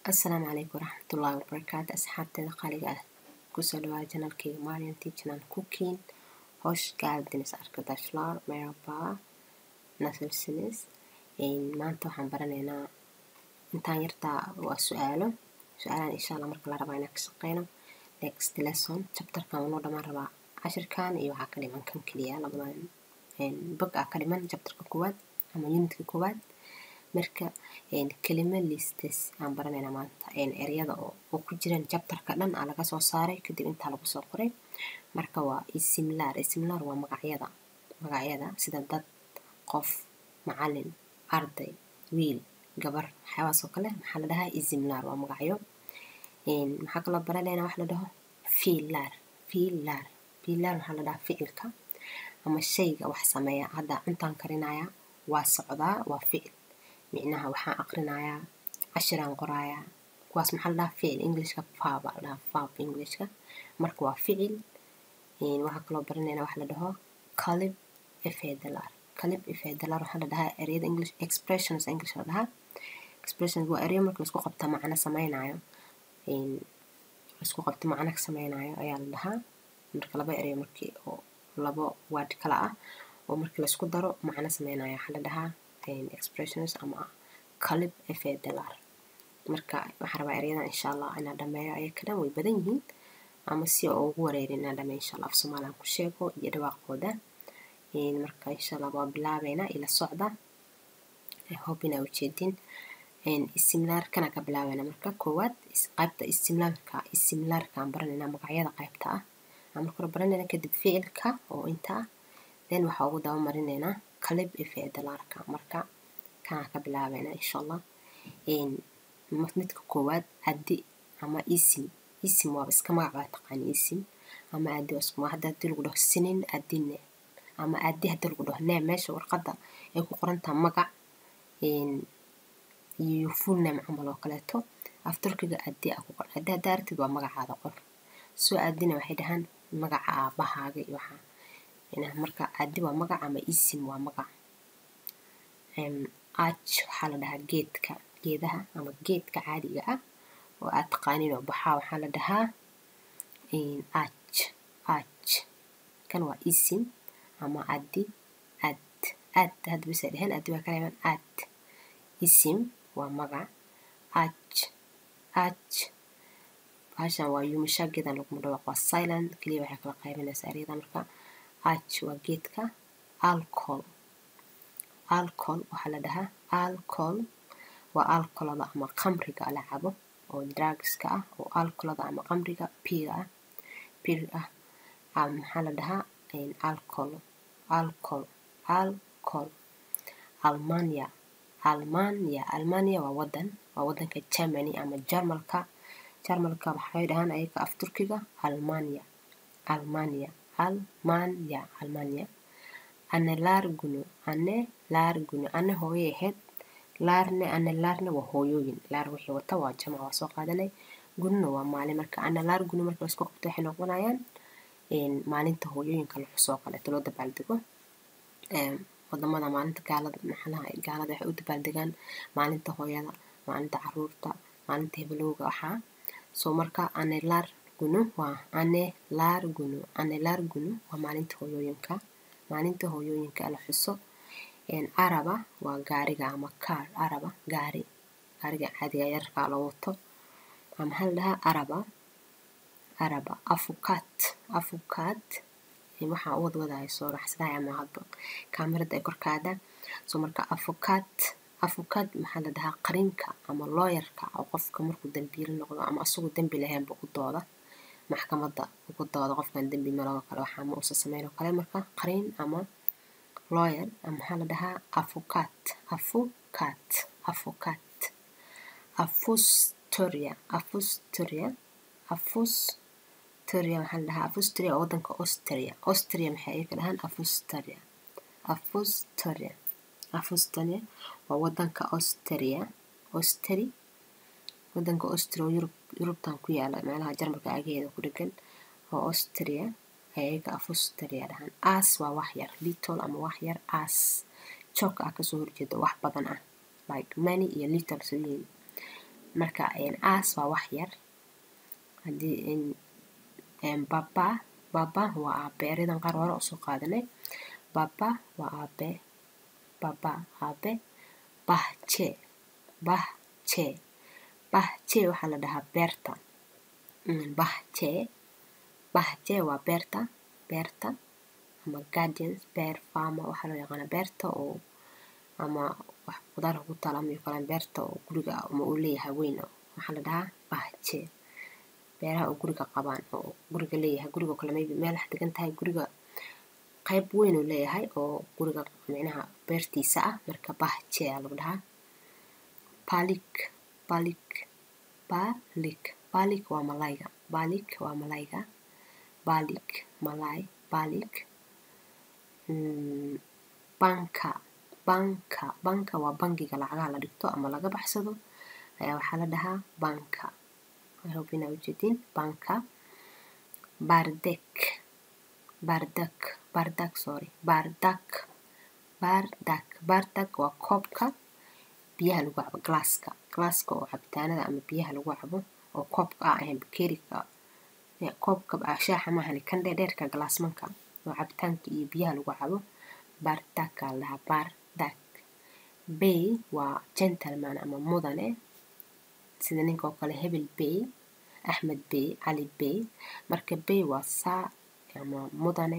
asalaamu calaykum waraxmatullaahi wabarakaatu asxaabteeda qaaliga ah kusoo dhawaada janalkayga marian teachnan cooking hosh gaaldins arkadaşlar merhaba nasılsınız maanta waxaan baranaynaa intaan yartaa waa su-aalo su-aalahan insha allah marka la rabaa inaan ka shaqeyno next lesson chapterkan wanoo dhamaan rabaa cashirkan iyo waxaa ka dhiman kan keliya labadan bog aa ka dhiman chapterka koowaad ama unitka koowaad marka kelima listes aan baranaynaa maanta eryada oo ku jiran jabtarka dhan aa laga soo saaray kadib intaa lagu soo qoray marka waa isimlaar isimlaar waa magacyada magacyada sida dad qof macalin arday wiil gabar waxyaabahaas oo kale maxaa la dhahaa isimlaar waa magacyo maxaa kaloo baranaynaa wax la dhaho fiilaar fiilaar fiilaar waxaa la dhahaa ficilka ama shayga wax sameeya hadda cuntaan karinaya waa socdaa waa ficil micnaha waxaan aqrinayaa cashiraan qorayaa kuwaas maxaa la dhahaa ficil englishka fab aa la dhahaa fab englishka marka waa ficil waxaa kaloo baranaynaa wax la dhaho calib efedalar calib efedalar waxaa la dhahaa ereyada english expressions english la dhahaa expressions waa ereyo marka laisku qabta macno sameynayo laisku qabta macno ka sameynayo ayaa la dhahaa marka laba ereyo markii oo labo word kala ah oo markii laisku daro macno sameynayo waxaa la dhahaa expressions ama calib efedalar marka waxaan rabaa eryadan insha allah inaan dhameeyo ayaka dhan way badan yihiin ama si oo ugu wareerin inaan dhameeyo insha allah af soomaalian ku sheego iyo dhawaaqooda marka insha allah waa bilaabeynaa ila socda hope inaa ujeedin isimlaarkana ka bilaabeyna marka koowaad qaybta isimlaarka isimlaarkaan baranaynaa magacyada qaybta ah aan marka hore baranayna kadib ficilka oo inta ah then waxaa ugu daba marinaynaa calib efedalarka marka kanaa ka bilaabeyna insha allah midka koowaad addi ama isim isim waaba iska magac baa taqaani isim ama addi waa hadda haddii lagu dhaho sinin addine ama addi haddii lagu dhaho nee meesha warqadda ay ku qorantaha magac iyo full name camal oo kaleeto af turkiga addi a ku qor addi haddaa aragtid waa magacaada qor soo addina waxay dhahaan magaca aabahaaga iyo waxaa marka addi waa magac ama isim waa magac aj waxaa la dhahaa geedka geedaha ama geedka caadiga ah oo aad taqaanin oo baxaa waxaa la dhahaa aj aj kan waa isim ama addi ad ad had bisa dhehen addi waa kaleeman ad isim waa magac aj aj bahashan waa yumishagedan laguma dhawaaq waa silent keliya waxay kala qaybinaysaa eryada marka aj waa geedka alcohol alcohol waxaa la dhahaa alcohol waa alcolada ama qamriga la cabo oo drugska ah oo alcolada ama qamriga piga ah pir ah maxaa la dhahaa alcohol alcohol alcohol almania almania almania waa wadan waa wadanka germany ama jarmalka jarmalka waxay dhahaan ayaga af turkiga almania almania almania almania ane laarguno ane laarguno ane hooyay ahayd laarne ane laarne waa hooyooyin laar wixii wata waa jamac waa soo qaadanay gununa waa maalin marka ane laar guno marka laisku qabto waxay noqonayaan maalinta hooyooyinka la xusoo kaleeto loo dabaaldego wadamada maalinta gaalada maxalaha gaalada waxay u dabaaldegaan maalinta hooyada maalinta caruurta maalinta hebelowga waxaa soo marka ane laar guno waa ane laar guno ane laar guno waa maalinta hooyooyinka maalinta hooyooyinka la xuso araba waa gaariga ama kaar araba gaari gaariga caadiga yararkaa loo wato waa maxaa la dhahaa araba araba afukaat afukaat waxaa u wadwadaya soo raxsadaya ama hadba kaamirada ay korkaada soo marka afukaat afukaat maxaa la dhahaa qarinka ama looyarka oo qofka markuu dambiilo noqdo ama asagoo dembi lahaynba u dooda maxkamadda ugu dooda qofkan dembi maloo kale waxaa ma uusa sameyn oo kale marka qarin ama lawyer maxaa la dhahaa afukat afukat afukat afustoria afustoria afustoria waxaa la dhahaa afustoria oo wadanka austria austria maxay ay ka dhahaan afustoria afustoria afustoria waa wadanka austria austri wadanka austria oo yurub yurubtan ku yaala meelaha jarmalka agaheeda ku dhegan oo austria ayaga afustaria dhahaan as waa wax yar little ama wax yar as joog ah kasoo horjeeda wax badan ah like many iyo little soo yihiin marka aas waa wax yar haddii baba baba waa aabe eradan qaar hore usoo qaadanay baba waa aabe baba aabe bahje bahje bahje waxaa la dhahaa beerta bahje bahje waa beerta beerta ama gardens beer farmer waxaa loo yaqaana beerta oo ama wax qudaar ku taala ama kale beerta oo guriga ama uu leeyahay weyn waxaa la dhahaa bahje beeraha oo guriga qabaan oo guriga leeyahay guriga kale maybe meel wax degan tahay guriga qayb weyn uu leeyahay oo guriga micnaha beertiisa ah marka bahje aa lagu dhahaa balik balik balik balik waa malayga balik waa malayga balik malay balik banka banka banka waa bangiga lacagaha la dhigto ama laga baxsado ayaa waxaa la dhahaa banka I hope inaa ujeedin banka bardek bardak bardak sorry bardak bardak bardak waa koobka biyaha lagu cabo glasska glasska oo cabitaanada ama biyaha lagu cabo oo koobka ah ahayn bakeeriga koobka shaaxa maahani kan dheerdheerka galaasmanka oo cabitaanka iyo biyaha lagu cabo bardak aa la dhahaa bardak bay waa gentleman ama mudane sida ninka oo kale hebel bay axmed bay cali bay marka bay waa saa ama mudane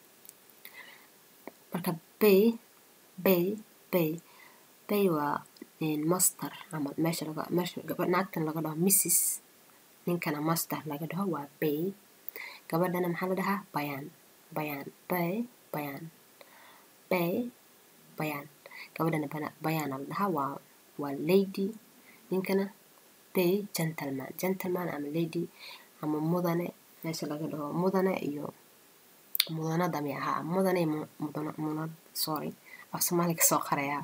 marka bay bay bay bay waa master ama meesha laga meesha naagtan laga dhaho mrs ninkana master laga dhaho waa bay gabadhana maxaa la dhahaa bayaan bayaan bay bayaan bay bayaan gabadhana bayaana la dhahaa waa waa lady ninkana bay gentleman gentleman ama lady ama mudane meesha laga dhaho mudane iyo mudanada mi ahaa mudane mudana munad sorry af soomaaliga soo qarayaa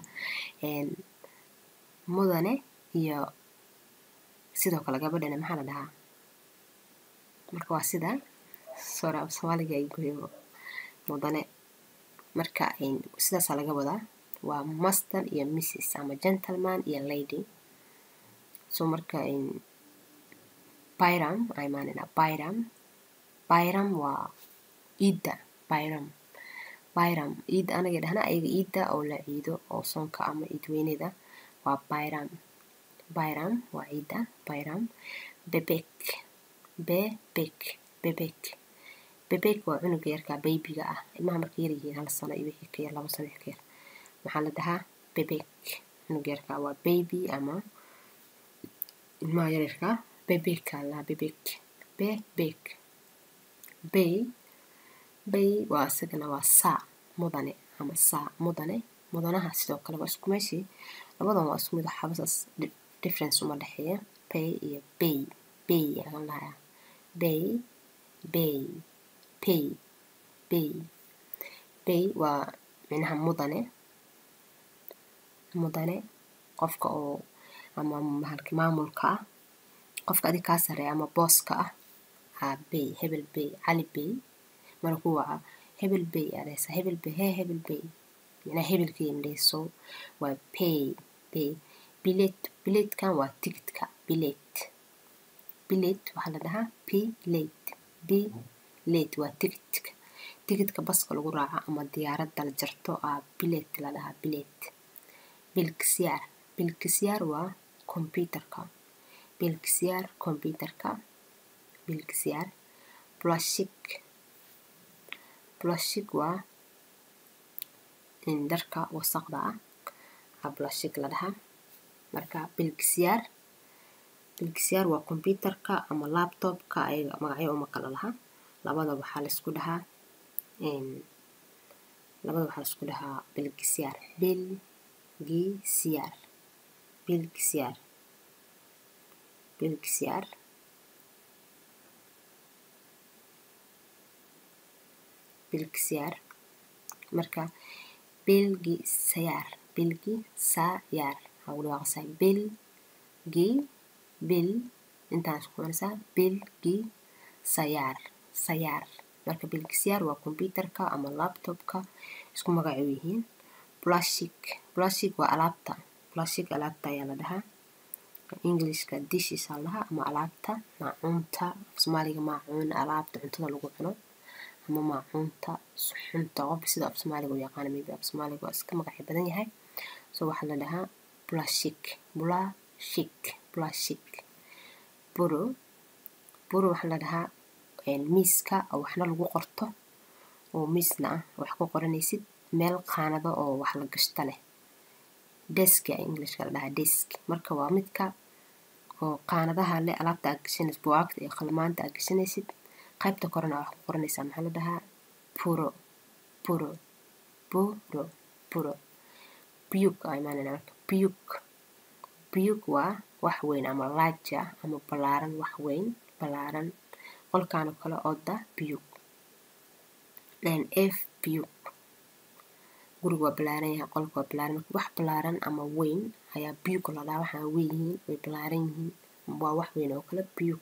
mudane iyo sidoo kale gabadhana maxaa la dhahaa marka waa sida sorry af soomaaliga ay goyo mudane marka sidaasaa laga wadaa waa master iyo mrs ama gentleman iyo lady so marka byram imaanina byram byram waa iidda byram byram iid anaga dhahna ayaga iidda oo la ciido oo soonka ama iid weyneda waa byram byram waa ciidda byram bebek bebek bebek bebek waa cunuga yarka baybiga ah ilmaha markay yar yihiin hal sano iyo wixii ka yar labo sano wixii ka yar maxaa la dhahaa bebek cunuga yarka waa baby ama ilmaha yaryarka bebeka la bebek bebek bay bay waa isagana waa saa mudane ama saa mudane mudanaha sidoo kale waa isku meeshii labadan waa isku mid waxabasaas difference uma dhexeeya pay iyo bay bay ayaa lahayaa bay bay pay bay bay waa micnaha mudane mudane qofka oo ama mahalki maamulka ah qofka adig kaa sareeya ama booska ah aa bay hebel bay cali bay mara ku waca hebel bay aa dhahaysaa hebel bay hee hebel bay micnaha hebelkii indhayso waa pay pay bilet biletkan waa ticketka bilet bilet waxaa la dhahaa bilet bilet waa ticketka ticketka baska lagu raaco ama diyaaradda la jarto aa bilet la dhahaa bilet bilkisyaar bilkisyaar waa computerka bilkisyaar computerka bilkisyaar plastic plastic waa dharka wasaqda ah aa plastic la dhahaa marka bilkisyaar bilkisyaar waa computerka ama laptopka ayaga magacyo uma kala laha labada waxaa laisku dhahaa labada waxaa laisku dhahaa bilkisyaar bilgisyaar bilgisyaar bilgisyaar bilgisyaar marka bilgisayaar bilgisayaar waxaa ugu dhawaaqaysaa bilgi bil intaan isku qabanaysaa bilgi sayaar sayaar marka bilgisyaar waa computerka ama laptopka isku magac u yihiin plastic plastic waa alaabta plastic alaabta ayaa la dhahaa englishka dishes aa lahaa ama alaabta maacuunta af soomaaliga maacuun alaabta cuntada lagu cuno ama maacuunta suxunta qof sida af soomaaliga u yaqaana maybe af soomaaliga waa iska magacyo badan yahay so waxaa la dhahaa blashik blashik blashik buro buro waxaa la dhahaa miiska oo waxna lagu qorto oo miisna ah wax ku qoranaysid meel qaanado oo wax la gashta leh deska englishka la dhahaa desk marka waa midka oo qaanadaha leh alaabta aad gashanaysid buwaagta iyo qalmaanta aad gashanaysid qaybta korena wax ku qoranaysaa maxaa la dhahaa puro puro puro puro biyug aa imaanayna marka biyug biyug waa wax weyn ama large ah ama ballaaran wax weyn ballaaran qolkaan oo kale oda biyug f biyug guriga waa ballaaran yahay qolka waa ballaaran marka wax ballaaran ama weyn ayaa biyug la dhahaa waxaa weyn yihiin way ballaaran yihiin waa wax weyn oo kale biyug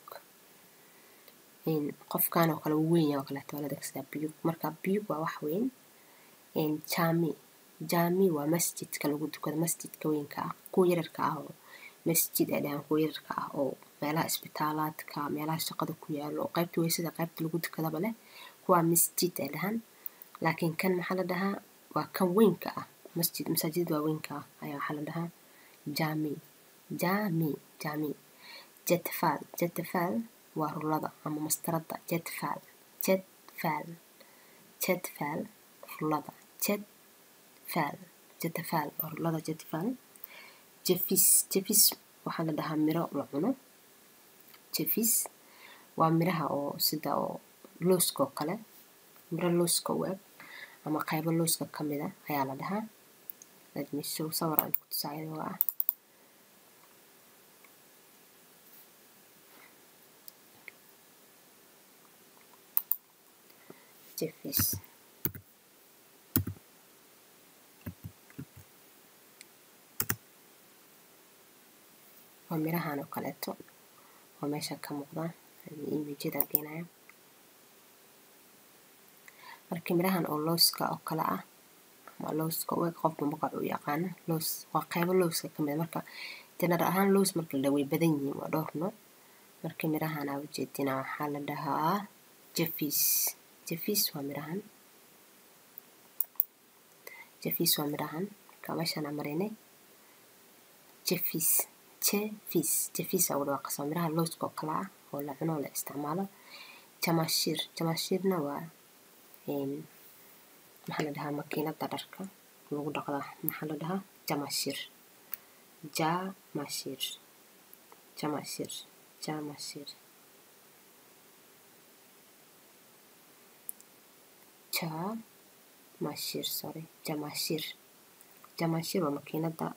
qofkan oo kale wuu weyn yahay oo kaleeto waa la adeegsadaa biyug marka biyug waa wax weyn jami jami waa masjidka lagu tukado masjidka weynka ah kuwa yararka ah oo masjid ay dhahaan kuwa yararka ah oo meelaha isbitaalaadka meelaha shaqada ku yaalo oo qaybta weysada qaybta lagu tukadaba leh kuwaa masjid ay dhahaan laakiin kan maxaa la dhahaa waa kan weynka ah masjid masaajid waa weynka ah ayaa waxaa la dhahaa jami jami jami jetfal jetfal waa rulada ama mastarada jetfal jetfal jetfal rulada jetfal jetfal waa rulada jetfal jefis jefis waxaa la dhahaa miro la cuno jefis waa miraha oo sida oo looska oo kale miro looska u eg ama qaybo looska ka mid a ayaa la dhahaa ladmishow sawir aan ku tusaa iyadoo ah jefis waa mirahan oo kaleeto oo meesha ka muuqdaan imijada geenaya marka mirahan oo looska oo kale ah ama looska u eg qofba magac u yaqaano loos waa qaybo looska ka mid a marka janar ahaan loos marka la way badan yihiin waa dhowr nooc marka mirahan aa ujeedina waxaa la dhahaa jefis jefis waa mirahan jefis waa mirahan marka meeshaan aa marinay jefis jefis jefis aa udhawaaqasa waa miraha looska oo kale ah oo la cuno oo la isticmaalo jamashir jamashirna waa maxaa la dhahaa makiinada dharka lagu dhaqda maxaa la dhahaa jamashir jamashir jamashir jamashir jamashir sorry jamashir jamashir waa makiinada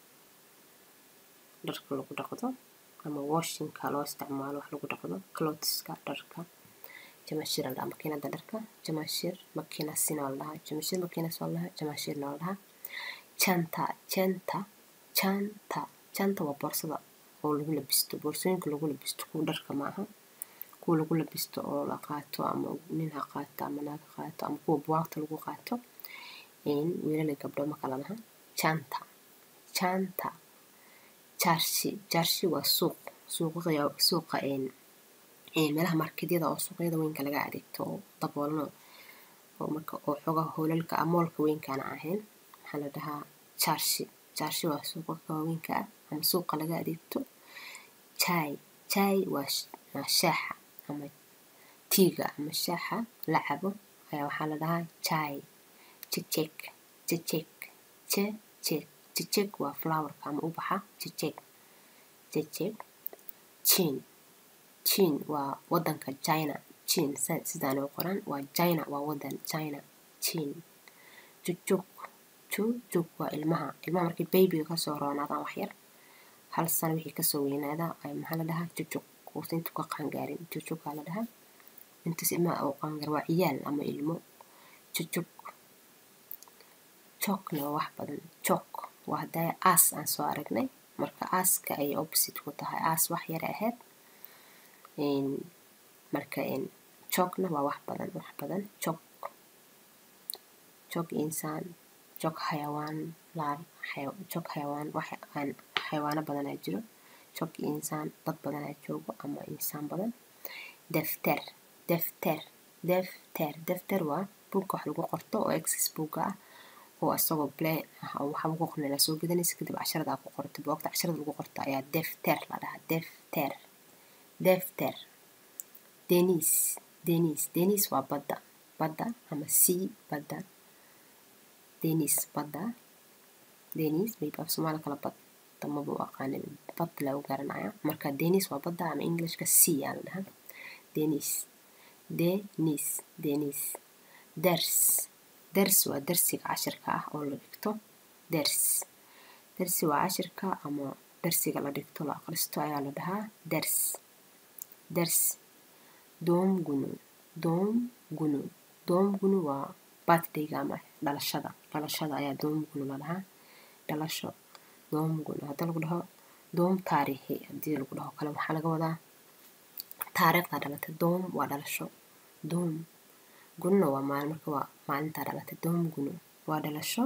dharka lagu dhaqdo ama washinka loo isticmaalo wax lagu dhaqdo clotheska dharka jamashir la dhahaa makiinada dharka jamashir makiinasina waa la dhahaa jamashir makiinas waa la dhahaa jamashirna waa la dhahaa janta janta janta janta waa boorsada oo lagu labisto boorsooyinka lagu labisto kuwa dharka maaha kuwa lagu labisto oo la qaato ama nin ha qaato ama naag ha qaato ama kuwa buwaagta lagu qaato wiilal iyo gabdho ma kala laha janta janta jaarshi jaarshi waa suuq suuqa suuqa meelaha marketyada oo suuqyada weynka laga adeegto oo daboolno oo marka oo xoogaha hoolalka ah moolka weynkaana ahayn maxaa la dhahaa jaarshi jaarshi waa suuqa waaweynka ah ama suuqa laga adeegto jai jai waa shaaxa ama tiiga ama shaaxa la cabo ayaa waxaa la dhahaa jai jejek jejek jejek jejek waa flowerka ama ubaxa jejek jejek jin jin waa wadanka china jin sidaan u qoran waa china waa wadan china jin jujuk jujuk waa ilmaha ilmaha markay baybiga kasoo roonaadaan waxyar hal sano wixii kasoo weynaada maxaa la dhahaa jujuk uusa intu ka qaangaarin jujukaa la dhahaa intaas ilmaha oo qaangaar waa ciyaal ama ilmo jujuk jokna waa wax badan jok waa haddaa aas aan soo aragnay marka aaska ay opposite ku tahay aas wax yar ahayd marka jokna waa wax badan wax badan jok jok insaan jok xayawaan laar jok xayawaan wax aan xayawaano badan aa jiro jog iyo insaan dad badanaa joogo ama insaan badan defter defter defter defter waa buugka wax lagu qorto oo exis buugga ah oo asagoo plan ah oo waxa lagu qornay soo gadanaysa kadib casharada ku qorto buugta casharada lagu qorto ayaa defter la dhahaa defter defter denis denis denis waa badda badda ama sea badda denis badda denis maybe af soomaali kala bad damaba u aqaanin bad lagu garanaya marka denis waa badda ama englishka sea aa la dhahaa denis denis denis ders ders waa darsiga cashirka ah oo la dhigto ders dersi waa cashirka ama darsiga la dhigto la aqristo ayaa la dhahaa ders ders doomgunu doomgunu doomgunu waa birthdayga ama dhalashada dhalashada ayaa doomgunu la dhahaa dhalasho doomgunu haddii lagu dhaho doom taariikhi haddii lagu dhaho kale waxaa laga wadaa taariikhdaa dhalatay doom waa dhalasho doom gunna waa maalin marka waa maalintaa dhalatay doom gunu waa dhalasho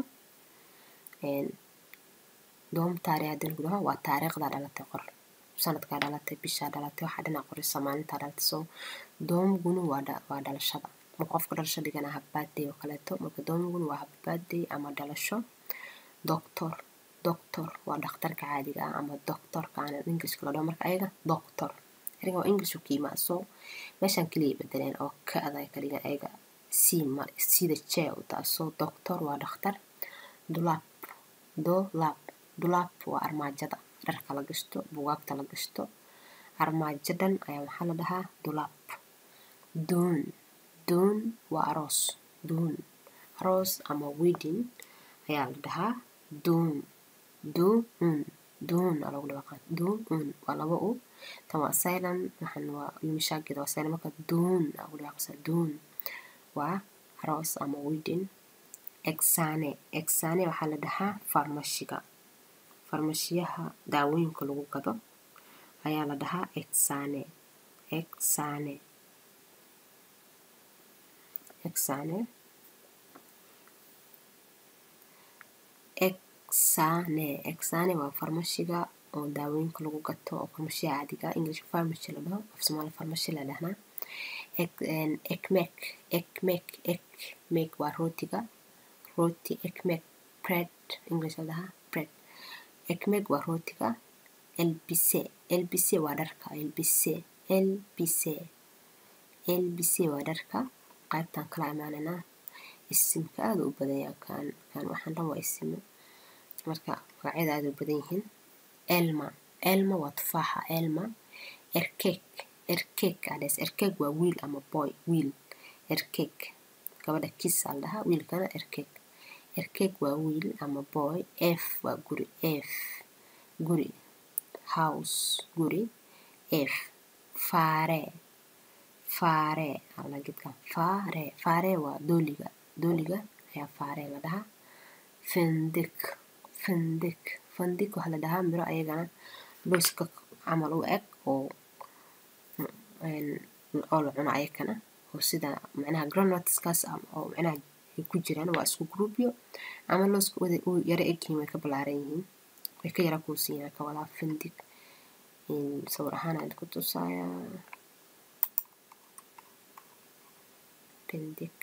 doom taariikh haddii lagu dhaho waa taariikhdaa dhalatay qor sanadkaa dhalatay bishaa dhalatay waxaa dhinac qorisa maalintaa dhalatay so doom gunu waa waa dhalashada marka qofka dhalasho dhigana habbaadday oo kaleeto marka doom gunu waa habbaadday ama dhalasho doctor doctor waa dhakhtarka caadiga ah ama doctorka aan englishka la dhaho marka ayaga doctor eriga waa english u kiimaa so meeshaan keliya bedeleen oo ka aday kaliga ayaga sima sida jee u taa so doctor waa dhakhtar dulab dolab dulab waa armaajada dharka la gashto bugaagta la gashto armaajo dhan ayaa waxaa la dhahaa dulab doon doon waa aroos doon aroos ama wedding ayaa la dhahaa doon doon doon aa lagu dhawaqaa doon waa laba u tan waa silent waxan waa yumishaageda waa silent marka doon aa lagu dhawaqaysaa doon waa aroos ama wedding exane exane waxaa la dhahaa farmashiga farmashiyaha daawooyinka lagu gado ayaa la dhahaa exane exane exane exane exane waa farmashiga oo daawooyinka lagu gato oo farmashiya caadiga english pharmacy la dhaho af soomaali farmashi la dhahnaa ekmek ekmek ekmek waa rootiga rooti ekmek bread english la dhahaa bread ekmek waa rootiga elbise elbise waa dharka elbise elbise elbise waa dharka qaybtan kala imaananaa isimka aada u badan yaha kan kan waxaan dhan waa isimo marka magacyada aada u badan yihiin elma elma waa tufaaxa elma erkek erkek adhes erkek waa wiil ama boy wiil erkek gabadha kis aa la dhahaa wiilkana erkek erkek waa wiil ama boy f waa guri f guri house guri f faare faare ala gedkan faare faare waa dooliga dooliga ayaa faare la dhahaa findik findik findik waxaa la dhahaa miro ayagana looska camal u eg oo oo la cuno ayakana oo sida macnaha granotskaas oo macnaha ay ku jiraan waa isku groupyo ama looska wada u yara egyihiin way ka ballaaran yihiin way ka yara kuusiiyaan ka wadaa findig sawir ahaan aan ku tusayaa findig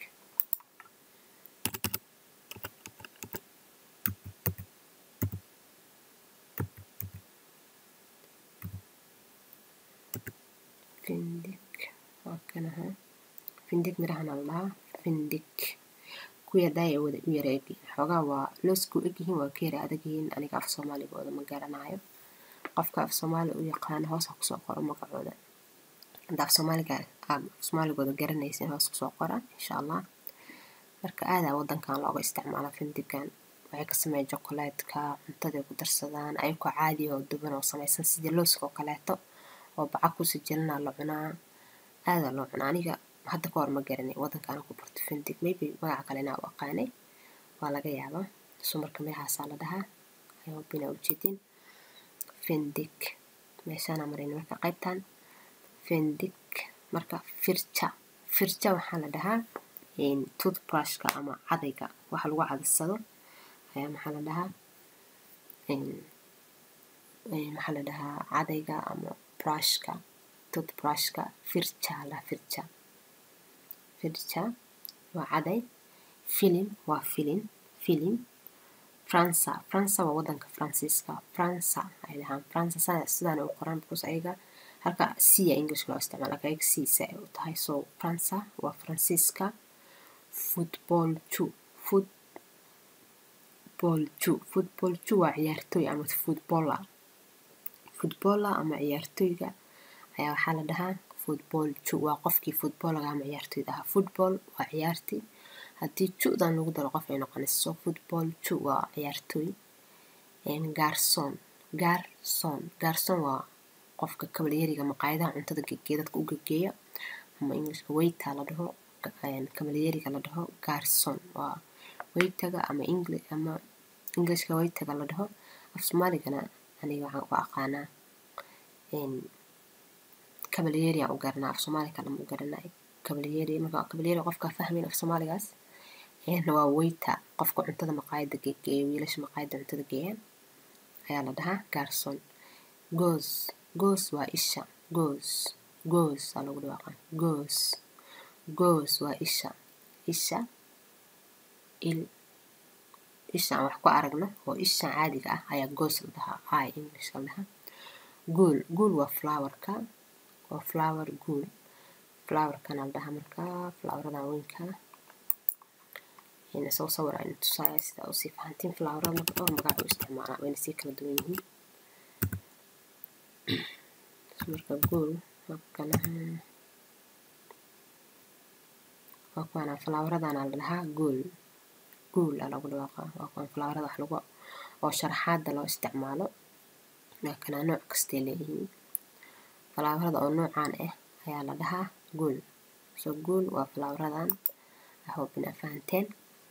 findig waa kanaha findig mirahana la dhahaa findig kuwii haddaaya wada u yara egyihiin xoogaa waa looska u egyihiin waa ka yara adag yihiin aniga af soomaaligooda ma garanayo qofka af soomaali u yaqaana hoos ha kusoo qoro magacooda hadda af soomaaliga aad af soomaaligooda garanaysin hoos kusoo qora insha allah marka aadaa wadankan looga isticmaala findigan waxay ka sameeyaan jokolaadka cuntaday ku darsadaan ayagoo caadi oo duban oo samaysan sidii looska oo kaleeto oo baca kusii jirana la cunaa aadaa loo cunaa aniga hadda ka hor ma garanay wadankaana ku barto findig maybe magaca kale inaa u aqaanay waa laga yaabaa so marka midahaasaa la dhahaa ayobina ujeedin findig meeshaana marin marka qaybtan findig marka firja firja waxaa la dhahaa toothbrushka ama cadayga waxa lagu cadaysado ayaa maxaa la dhahaa maxaa la dhahaa cadayga ama brushka toothbrushka firja la firja firja waa caday filim waa filin filim fransa fransa waa wadanka faransiiska fransa ay dhahaan fransa sidaan u qoran because ayaga halka c a english loo isticmaala laka ayaga c sa ay u tahay so fransa waa faransiiska football ju football ju football ju waa ciyaartooy ama footballer footballer ama ciyaartooyga ayaa waxaa la dhahaa football ju waa qofkii footballaga ama ciyaartooyda ahaa football waa ciyaartii haddii ju-dan lagu daro qof ay noqonayso football ju waa ciyaartooy garson garson garson waa qofka kabalyariga maqaayadaha cuntada gegeeya dadka u gegeeya ama englishka waiter la dhaho kabalyariga la dhaho garson waa waitaga ama engli ama englishka waitaga la dhaho af soomaaligana aniga waxaan ku aqaanaa kabalyeri aan u garanaa af soomaali kalama u garanay kabalyeri marka kabalyeri qofka fahmayn af soomaaligaas waa waiter qofka cuntada maqaayada geegeeya wiilasha maqaayada cuntada geeyaan ayaa la dhahaa garson goos goos waa isha goos goos aa lagu dhawaaqa goos goos waa isha isha il isha aan wax ku aragno oo isha caadiga ah ayaa goos la dhahaa i english la dhahaa guul guul waa flowerka waa flower guul flowerkana la dhahaa markaa floweradan weynka soo sawir aynu tusaaya sida usii fahantiin flowerada marka dhowr magac u isticmaalaa wayna sii kala duwan yihiin marka guul markanaha waa kuwana floweradan la dhahaa guul guul aa lagu dhawaaqaa waa kuwan flowerada wax lagu oo sharaxaada loo isticmaalo laakana nooc kastay leeyihiin falaawarada oo noocaan ah ayaa la dhahaa guul so guul waa falaawaradan ahob inaa fahanteen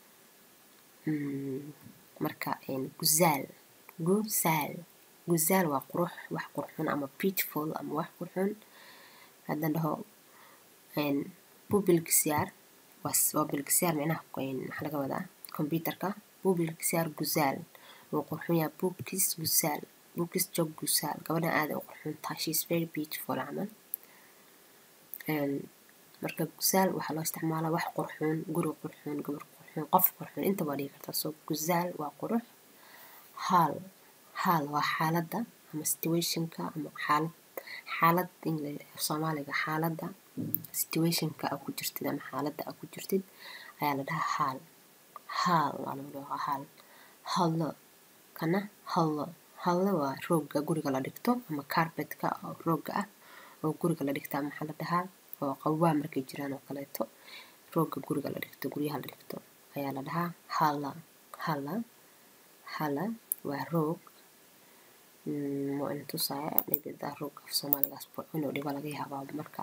marka guzaal guzaal guzaal waa qurux wax qurxun ama beautiful ama wax qurxun haddaan dhaho bubilgisyaar waa bilgisyaar micnaha maxaa laga wadaa computerka bubilgisyaar guzaal wuu qurxun yahay bukis guzaal bukis jog guzaal gabadhan aada u qurxun tahay she is very beautiful camal marka guzaal waxaa loo isticmaalaa wax qurxun guri qurxun gabar qurxun qof qurxun inta waa dhigi kartaa so guzaal waa qurux haal haal waa xaaladda ama situationka ama xaalad xaalad soomaaliga xaaladda situationka a ku jirtid ama xaaladda a ku jirtid ayaa la dhahaa haal haal waa lagu dhawaaqaa haal hallo kana hallo hallo waa roogga guriga la dhigto ama carpetka oo roogga ah oo guriga la dhigta maxaa la dhahaa oo qabwaa markay jiraan oo kaleeto roogga guriga la dhigto guryaha la dhigto ayaa la dhahaa hala hala hala waa roog waa ina tusaaya dhibida roog af soomaaligaas inuu dhibo laga yaabaa marka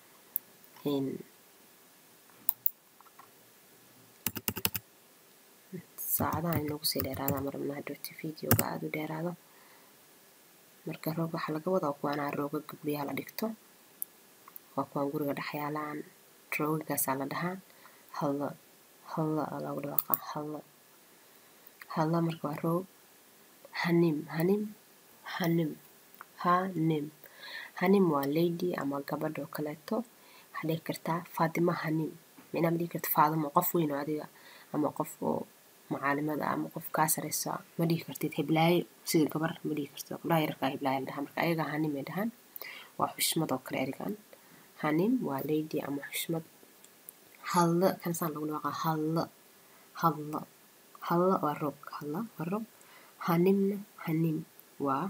saacadaha inagu sii dheeraada marabna hadhooti videoga aada u dheeraado marka roog waxaa laga wadaa kuwaanaa roogaga guryaha la dhigto waa kuwaan guriga dhex yaalaan roogagaasaa la dhahaa hallo hallo aa lagu dhawaaqa hallo hallo marka waa roog hanim hanim hanim hanim hanim waa lady ama gabadh oo kaleeto waxaa dhihi kartaa faatimo hanim micnaa ma dhihi karta faadimo qof weyn oo adiga ama qof oo macaalimada ama qof kaa sareysa ma dhihi kartid heblaayo sida gabar ma dhihi kartid gabdhaha yararkaa heblaayo la dhahaa marka ayaga hanim ay dhahaan waa xushmad oo kale erigan hanim waa lady ama xushmad hallo kansaan lagu dhawaaqa hallo hallo hallo waa roog hallo waa roog hanimna hanim waa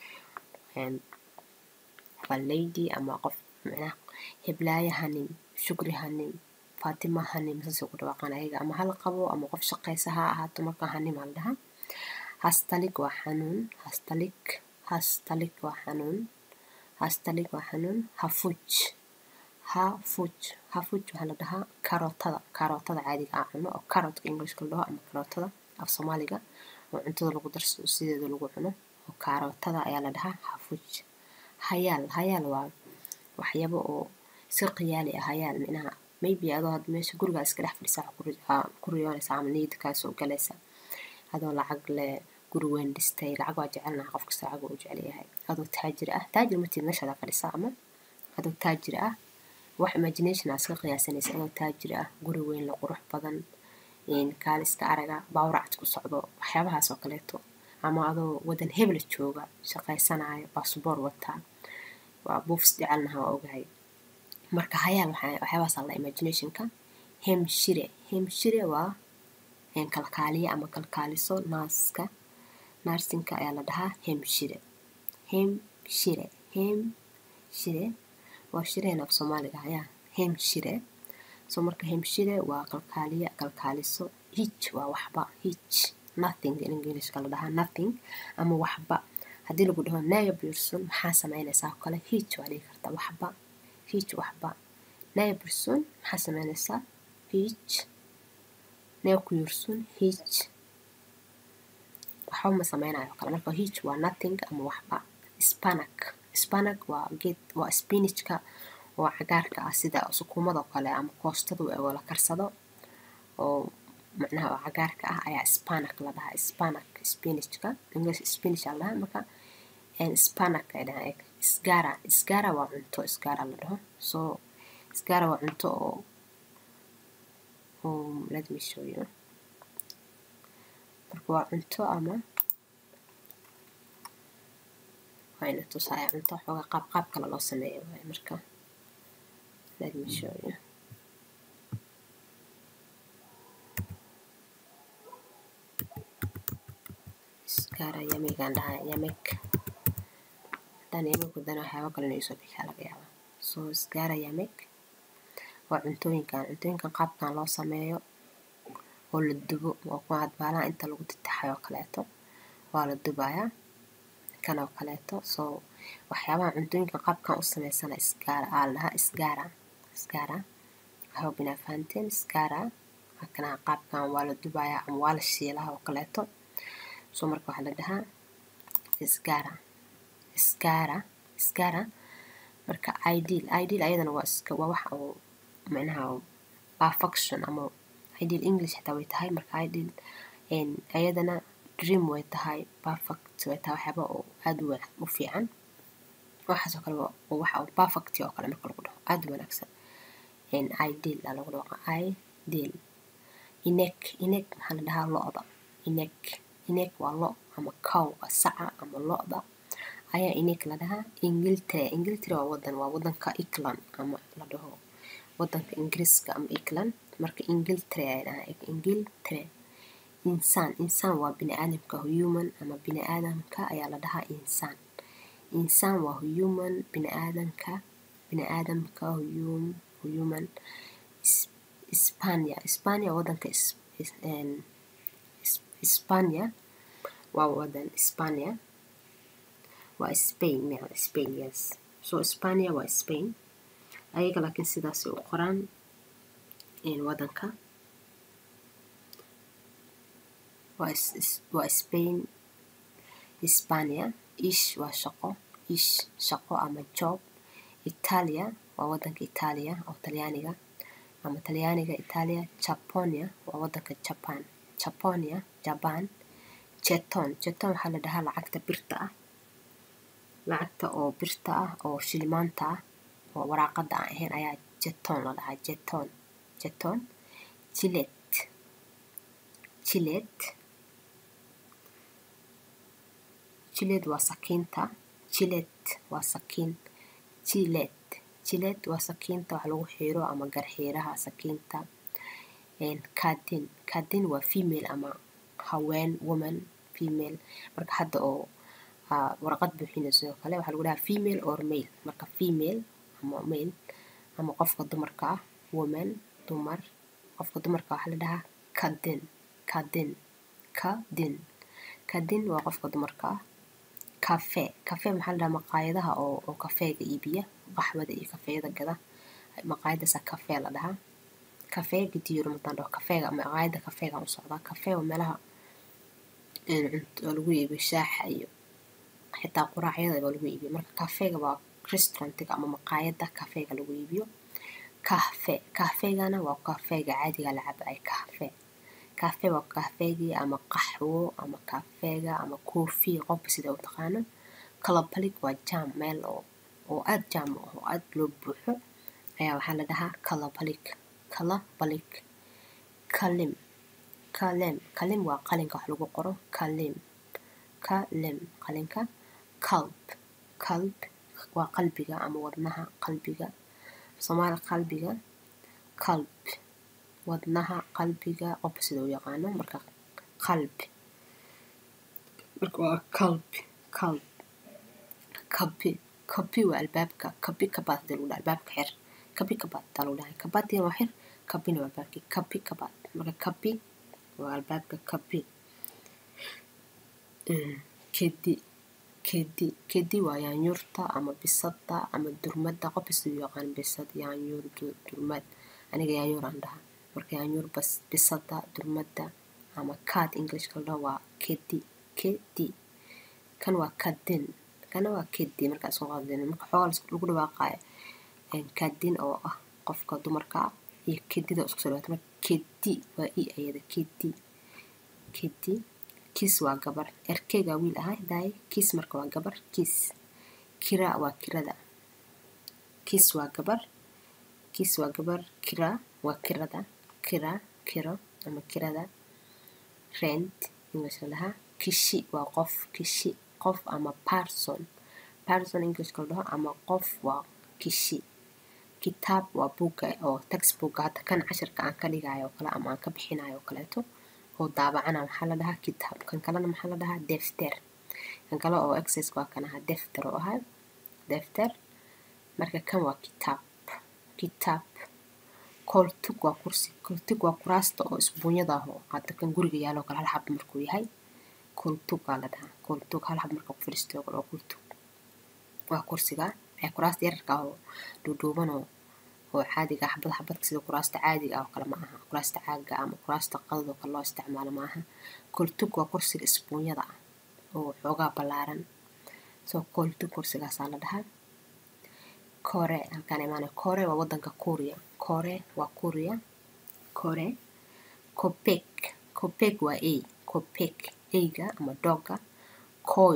waa lady ama qof micnaha heblaayo hanim shukri hanim faatima hanim saasay ku dhawaaqaan ayaga ama hal qabo ama qof shaqaysa ha ahaato marka hanim aa la dhahaa hastalik waa xanuun hastalik hastalik waa xanuun hastalik waa xanuun hafuj hafuj hafuj waxaa la dhahaa karootada karootada caadiga ah cuno oo karotka englishka la dhaho ama karootada af soomaaliga oo cuntada lagu darsado sideeda lagu cuno oo karootada ayaa la dhahaa hafuj hayaal hayaal waa waxyaabo oo si qiyaali ah hayaal micnaha maybe adoo had meesha gurigaa iska dhex fadhisaa ku riyoonaysa ama niyada kaa soo galaysa adoo lacag leh guri weyn dhistay lacag waa jecelnaha qof kasta lacag waa u jecel yahay adoo taajir ah taajir matid meeshaada fadhisa ama adoo taajir ah wax imagination aa iska qiyaasanaysa adoo taajir ah guri weyn la qurux badan kaaliska araga baawracad ku socdo waxyaabahaas oo kaleeto ama adoo wadan hebel jooga shaqaysanaayo baasboor wataa waa buufs jecelnaha waa ogahay marka hayaal waxyaabahaas alla imaginationka hemshire hemshire waa kalkaaliye ama kalkaaliso naaska naarsinka ayaa la dhahaa hemshire hemshire hemshire waa shireen af soomaaliga ayaa hemshire so marka hemshire waa kalkaaliye kalkaaliso hich waa waxba hich nothing in englishka la dhahaa nothing ama waxba haddii lagu dhaho naya person maxaa sameynaysaa oo kale hich waa dhigi karta waxba hich waxba naya person maxaa sameynaysaa hich naya ku yursun hich waxba ma sameynayo oo kale marka hich waa nothing ama waxba spanak spanak waa geed waa spinachka oo cagaarka ah sida sukuumada oo kale ama koostadu oo la karsado oo macnaha oo cagaarka ah ayaa spanak la dhahaa spanak spinachka english spinach aa la dhahaa marka spanak ay dhahaa isgara isgara waa cunto isgara la dhaho so isgara waa cunto oo um, let me show you marka waa cunto ama waa ina tusaya cunto xooga qaab qaab kale loo sameeyo waaye marka let me show you iskara yamigaan dhahaa yamek haddaan yamek wadana waxyaaba kale inay soo bixaa laga yaaba so iskara yamek waa cuntooyinkan cuntooyinkan qaabkan loo sameeyo oo la dubo oo ku cadbaalaha inta lagu titaxay oo kaleeto waa la dubayaa kan oo kaleeto so waxyaabaha cuntooyinka qaabkan u sameysana isgaara aa la dhahaa isgaara isgaara hope inaa fahanteen isgaara hakana qaabkan waa la dubayaa ama waa la shiilaha oo kaleeto so marka waxaa la dhahaa isgaara isgaara isgaara marka ideal ideal ayadana waa iska waa waxa oo macnaha perfection ama ideal english xitaa way tahay marka ideal ayadana dream way tahay perfect way tahay waxyaaba oo aada u u fiican waxaas oo kale waa waxa oo perfect oo kale marka lagu dhaho aada u wanaagsan ideal aa lagu dhawaqa ideal inek inek maxaa la dhahaa lo-da inek inek waa lo ama cowga saca ama lo-da ayaa inek la dhahaa ingiltere ingiltere waa wadan waa wadanka england ama la dhaho wadanka ingiriiska ama england marka ingiltere ay dhahaa ingiltere insaan insaan waa bini aadamka human ama bini aadamka ayaa la dhahaa insaan insaan waa human bini aadamka bini aadamka human Spania Spania wadanka Spania waa wadan Spania waa Spain miya Spain yes so Spania waa Spain ayaga laakiin sidaas u qoraan wadanka waa Spain Hispania ish waa shaqo ish shaqo ama job Italia waa wadanka Italia oo Talyaaniga ama Talyaaniga Italia Japonia waa wadanka Japan Japonia Japan jeton jeton waxaa la dhahaa lacagta birta ah lacagta oo birta ah oo shilimaanta ah oo waraaqada aan ahayn ayaa jeton la dhahaa jeton jeton jilet jilet jilet waa sakiinta jilet waa sakiin jilet jilet waa sakiinta wax lagu xiiro ama garxiiraha sakiinta kadin kadin waa female ama haween woman female marka hadda oo warqad buuxinayso sidoo kale waxaa lagu dhahaa female or male marka female ama male ama qofka dumarka ah woman dumar qofka dumarka waxaa la dhahaa kadin kadin kadin kadin waa qofka dumarka ah cafe cafe maxaa la dhahaa maqaayadaha oo oo kafeega iibiya qaxwada iyo kafeeyada gada maqaayadaasa cafe la dhahaa kafeega diiro mataan dhaho kafeega maqaayada kafeega u socdaa kafe waa meelaha oo lagu iibiyo shaaxa iyo xitaa quraacyada baa lagu iibiyo marka kafeega waa restaurantiga ama maqaayada kafeega lagu iibiyo kahfe kahfeegana waa kafeega caadiga la cabo ay kahfe cafe waa kafeegii ama qaxwo ama kafeega ama coffee qofba sida u taqaano colorblic waa jam meel oo oo aad jam u ah oo aad loo buuxo ayaa waxaa la dhahaa colorblic colorblic kalim kalim kalim waa qalinka wax lagu qoro kalim kalim qalinka qalb qalb waa qalbiga ama wadnaha qalbiga soomaali qalbiga qalb wadnaha qalbiga qofba sida u yaqaano marka qalb marka waa qalb qalb kabi kabi waa albaabka kabi kabaad hadii lagu dhaha albaabka xir kabi kabaad taa lagu dhahay kabaadina waa xir kabina waa albaabkii kabi kabaad marka kabi waa albaabka kabi kedi kedi kedi waa yaanyuurta ama bisada ama durmada qofba sida u yaqaan bisad yaanyuur durmad aniga yaanyuur aan dhahaa marka yaanyuur bas bisada durmada ama cat englishka la dhaho waa kedi kedi kan waa kadin kana waa kedi markaa isku qaldin marka xoogaa lagu dhawaaqayo kadin oo ah qofka dumarka ah iyo kedida isku soo dhawaata marka kedi waa i ayada kedi kedi kis waa gabar erkeyga wiil ahay daay kis marka waa gabar kis kira waa kirada kis waa gabar kis waa gabar kira waa kirada kira kiro ama kirada rent english la dhahaa kishi waa qof kishi qof ama person person english la dhaho ama qof waa kishi kitaab waa buugga oo textbook hadda kan cashirka aan ka dhigayo oo kale ama aan ka bixinayo oo kaleeto oo daabacana waxaa la dhahaa kitaab kan kalena maxaa la dhahaa defter kan kale oo exercise waa kan ahaa defter oo ahaa defter marka kan waa kitaab kitaab koltug waa kursi koltug waa kuraasta oo isbuunyada ah oo hadda kan guriga yaalo kale hal xab markuu yahay koltug waa la dhahaa koltug hal xab marka ku fadhiisto oo kale oo koltug waa kursiga ee kuraasta yararka ah oo dhuudhuuban oo oo caadiga xabad xabadka sida kuraasta caadiga ah oo kale ma aha kuraasta caaga ama kuraasta qadad oo kale loo isticmaalo ma aha koltug waa kursiga isbuunyada ah oo xoogaa ballaaran soo koltug kursigaasaa la dhahaa kore halkaan imaanay kore waa wadanka kuuriya kore waa kuuriya kore kopek kopek waa ey kopek eyga ama dogga koy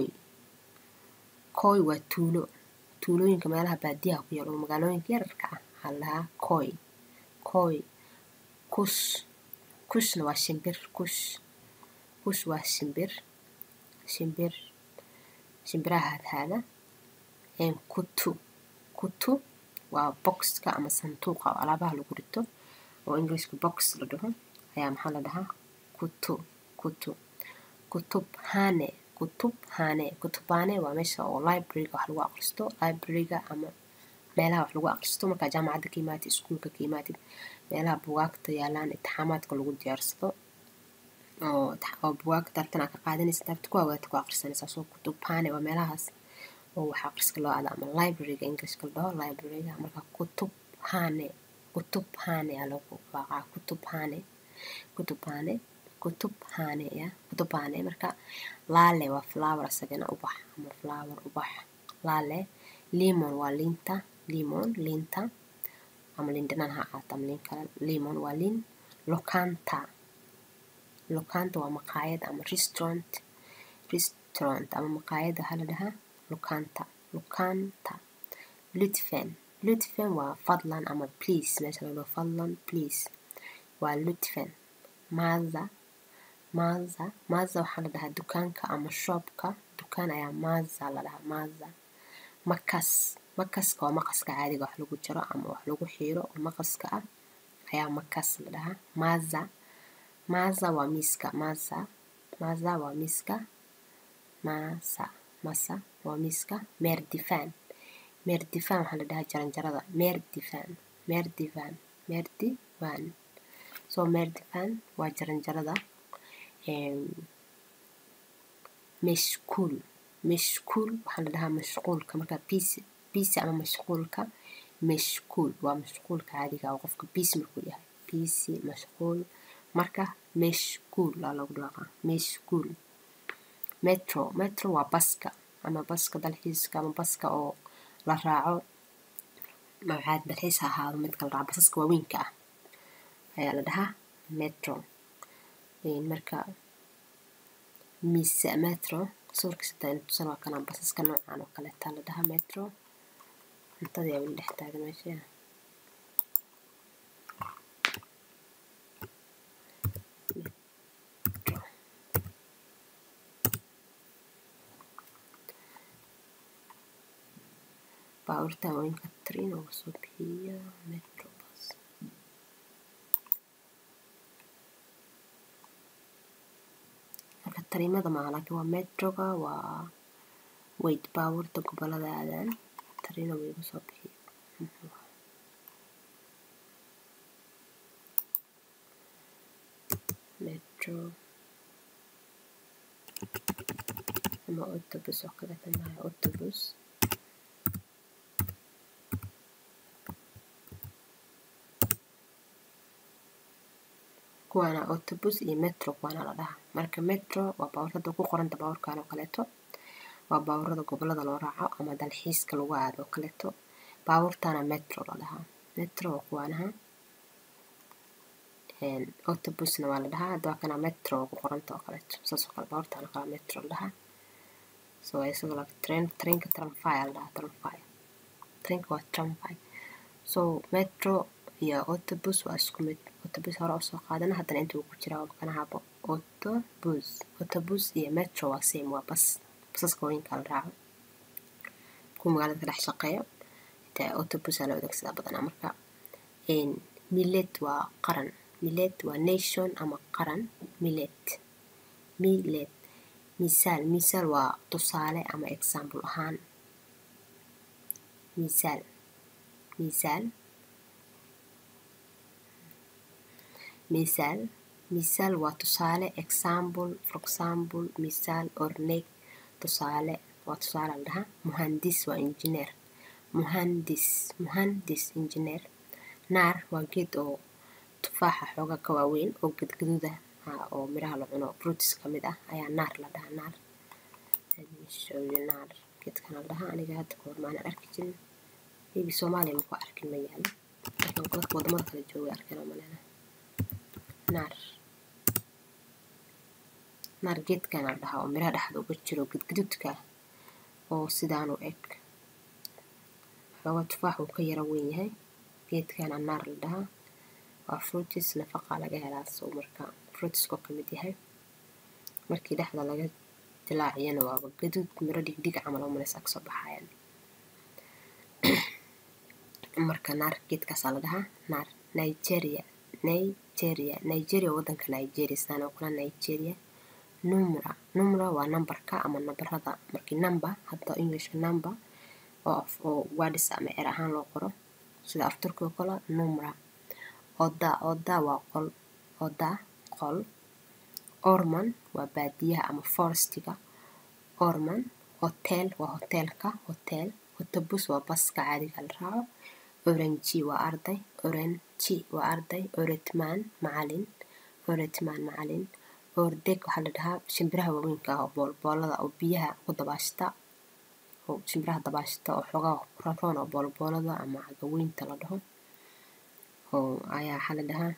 koy waa tuulo tuulooyinka meelaha baadiyaha ku yaal oo magaalooyinka yararka ah waxaa la dhahaa koy koy kus kushna waa shimbir kush kush waa shimbir shimbir shimbiraha hadhaada kutu kutu waa boxka ama sanduuqa oo alaabaha lagu rito oo englishka box la dhaho ayaa maxaa la dhahaa kutu kutu kutub hane kutub hane kutubane waa meesha oo libraryga wax lagu aqristo libraryga ama meelaha wax lagu aqristo markaa jaamacadda ka imaatid iskuulka ka imaatid meelaha bugaagta yaalaan intixaamaadka lagu diyaarsado oo oo bugaagta tartan aad ka qaadanaysa taabta ku awaata ku aqrisanaysaa soo kutubane waa meelahaas oo wax aqriska loo aada ama libraryga englishka la dhaho libraryga marka kutub hane kutub hane aa lagu waaqaa kutub hane kutub hane kutub hane ya kutub hane marka laale waa flower isagana ubax ama flower ubax laale limon waa liinta limon liinta ama liin dhanaan ha ahaato ama liin kale limon waa liin lokanta lokanta waa maqaayad ama restaurant restaurant ama maqaayad waxaa la dhahaa lokanta lokanta lutfen lutfen waa fadlan ama please meesha la dhaho fadlan please waa lutfen maza maza maza waxaa la dhahaa dukaanka ama shoopka dukaan ayaa maza la dhahaa maza makas makaska waa maqaska caadiga wax lagu jaro ama wax lagu xiiro oo maqaska ah ayaa makas la dhahaa maza maza waa miiska maza maza waa miiska masa masa waa miiska meer difaan meer difaan waxaa la dhahaa jaranjarada meer difaan meer difaan meer divan soo meer difaan waa jaranjarada mashkuul mashkuul waxaa la dhahaa mashquulka marka bisi bisi ama mashquulka mashkuul waa mashquulka caadiga oo qofka bisi markuu yahay bisi mashquul marka mashkuul aa lagu dhawaaqaa mashkuul metro metro waa baska ama baska dalxiiska ama baska oo la raaco magacaad dalxiis ha ahaado midka la raaco basaska waaweynka ah ayaa la dhahaa metro marka mise metro sawirka sitaan tusan waa kana basaska noocan oo kaleeta la dhahaa metro cuntadii aa weli dhex taagan meesha baabuurta haweenka train oo soo bixiya metro bus marka tariimada maa laakiin waa metroga waa wait baabuurta gobolada aadaan tariina way igu soo bixiya metro ama autobus oo kaleeta maaha autobus kuwaana autobus iyo metro kuwaana la dhahaa marka metro waa baabuurada ku qoranta baabuurkan oo kaleeto waa baabuurada gobolada loo raaco ama dalxiiska lagu aado oo kaleeto baabuurtana metro la dhahaa metro waa kuwaanaha autobusna waa la dhahaa hadda waa kana metro oo ku qoranta oo kaleeto saas oo kale baabuurtana kala metro la dhahaa so isagoo like train trainka tramfy la dhahaa tramfy trainka waa tramfy so metro iyo autobus waa isku mid autobus hore usoo qaadana haddana inta uu ku jiraa waa kana habo autobus autobus iyo metro waa same waa bas basaska haweenka la raaco kuwa magaalada ka dhex shaqeeyo inta autobus aa la adeegsadaa badanaa marka millet waa qaran millet waa nation ama qaran millet millet misaal misaal waa tusaale ama example ahaan misaal misaal misaal misaal waa tusaale example for example misaal or neg tusaale waa tusaale la dhahaa muhandis waa engineer muhandis muhandis engineer naar waa geed oo tufaaxa xooga ka waaweyn oo gadgaduuda oo miraha la cuno fruits ka mid ah ayaa naar la dhahaa naar naar geedkan la dhahaa aniga hadda kahor maanan arki jirin maybe soomaaliya maku arkin ma yaalo laakiin dadka wadamada kale joogay arkeen oo malena naar naar geedkan la dhahaa oo miraha dhexda uga jiro gadgaduudka oo sidaan u eg xooga tufaax uu ka yara weyn yahay geedkana naar la dhahaa waa fruitis nafaqa laga helaa soo marka fruitiskoo ka mid yahay markii dhexda laga dilaaciyana waaba gaduud miro dhigdhig camal oo malaysa kasoo baxayaan marka naar geedkaasaa la dhahaa naar nigeria nigeria nigeria wadanka nigeria sidaan oo kale nigeria numra numra waa nambarka ama nabarada markii number hadda englishka number oo oo wadis ama er ahaan loo qoro sida afturka oo kale numra oda oda waa qol oda qol orman waa baadiyaha ama forestiga orman hotel waa hoteelka hotel autobus waa baska caadiga la raaco oranji waa arday oranji waa arday oretman macalin oretman macalin ordeg waxaa la dhahaa shimbiraha waaweynka ah oo boolboolada oo biyaha ku dabaashta oo shimbiraha dabaashta oo xoogaa raroon oo boolboolada ama cagaweynta la dhaho oo ayaa waxaa la dhahaa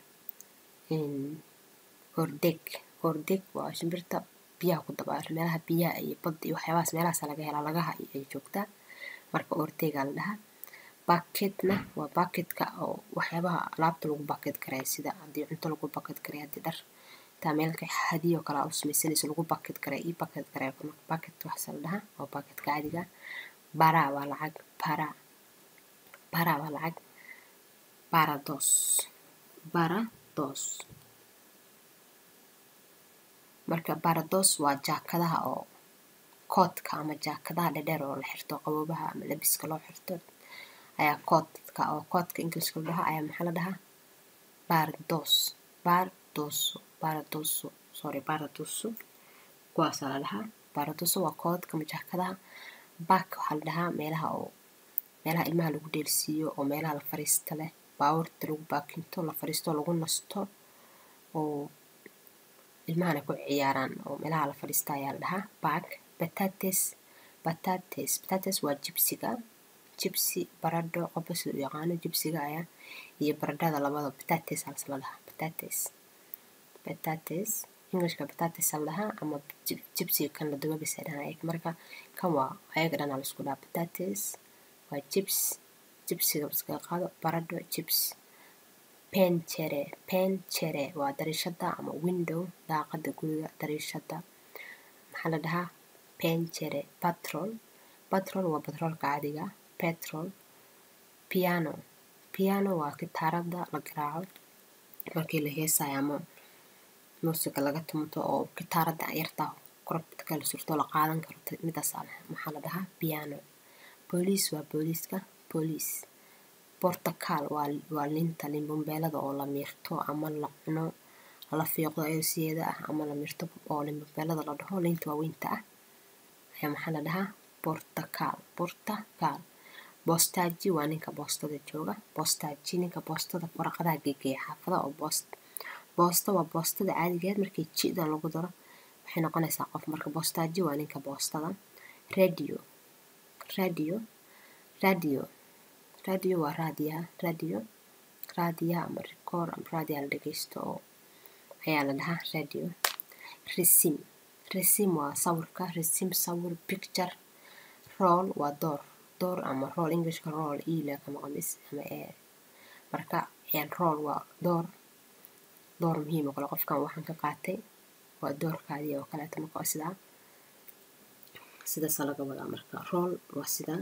ordeg ordeg waa shimbirta biyaha ku dabaasho meelaha biyaha iyo badda iyo waxyaabahaas meelahaas laga helaa lagaha ay joogtaa marka ordegaa la dhahaa baketna waa baketka oo waxyaabaha alaabta lagu baket karaya sida haddii cunto lagu baket karaya haddii dhar taa meelka hadiyo kale aa u samaysanayso lagu baket karaya ii baket karaya baket waxaase la dhahaa waa baketka caadiga bara waa lacag para para waa lacag barados barados marka barados waa jaakadaha oo koodka ama jaakadaha dhedheer oo la xirto qaboobaha ama labiska loo xirto ayaa koodka oo koodka ingiliska la dhahaa ayaa maxaa la dhahaa bardos bardoso baradoso sorry baradoso kuwaasaa la dhahaa baradoso waa koodka ama jaakadaha bak waxaa la dhahaa meelaha oo meelaha ilmaha lagu dheelsiiyo oo meelaha la fariista leh baabuurta lagu baakinto la fariisto lagu nasto oo ilmahana ku ciyaaraan oo meelaha la fadhiista ayaa la dhahaa bak batates batates batates waa jibsiga jibsi baradho qofka sida u yaqaano jibsiga ayaa iyo baradhada labada batates halse la dhahaa batates batates englishka batatis la dhahaa ama jibsiga kan la duba bisa dhahaan marka kan waa ayaga dhanaa laisku dhaha batatis waa jibs jibsiga iskaga qaado baradho jibs penchere penchere waa dariishada ama window daaqada guriga dariishada maxaa la dhahaa penchere patrol patrol waa batroolka caadiga petrol piano piano waa gitaarada la garaaco markii la heesayo ama muusiga laga tumto oo gitaarada yartaa korobka la surto la qaadan karo midaas maxaa la dhahaa piano booliis waa booliiska booliis bortakaal waa linta limbumbeelada oo la miirto ama la cuno la fiiqdo ayadoo sideeda ah ama la miirto oo limbumbeelada la dhaho linta waaweynta ah ayaa maxaa la dhahaa bortakaal bortakaal boostaji waa ninka boostada jooga boostaji ninka boostada waraqadaha geegeeya xaafadaha oo boost boosta waa boostada caadigeed markii jida lagu daro waxay noqonaysaa qof marka boostaji waa ninka boostada radio radio radio radio waa raadiyaha radio raadiyaha ama rikoor ama raadiyaha la dhegeysto oo ayaa la dhahaa radio resim resim waa sawirka resim sawir picture roll waa door door ama roll englishka roll ila kama qamis ama ee marka roll waa door door muhiim oo kale qofkan waxaan ka qaatay waa doorkaadii oo kaleeto marka waa sidaa sidaasa laga wadaa marka roll waa sidaa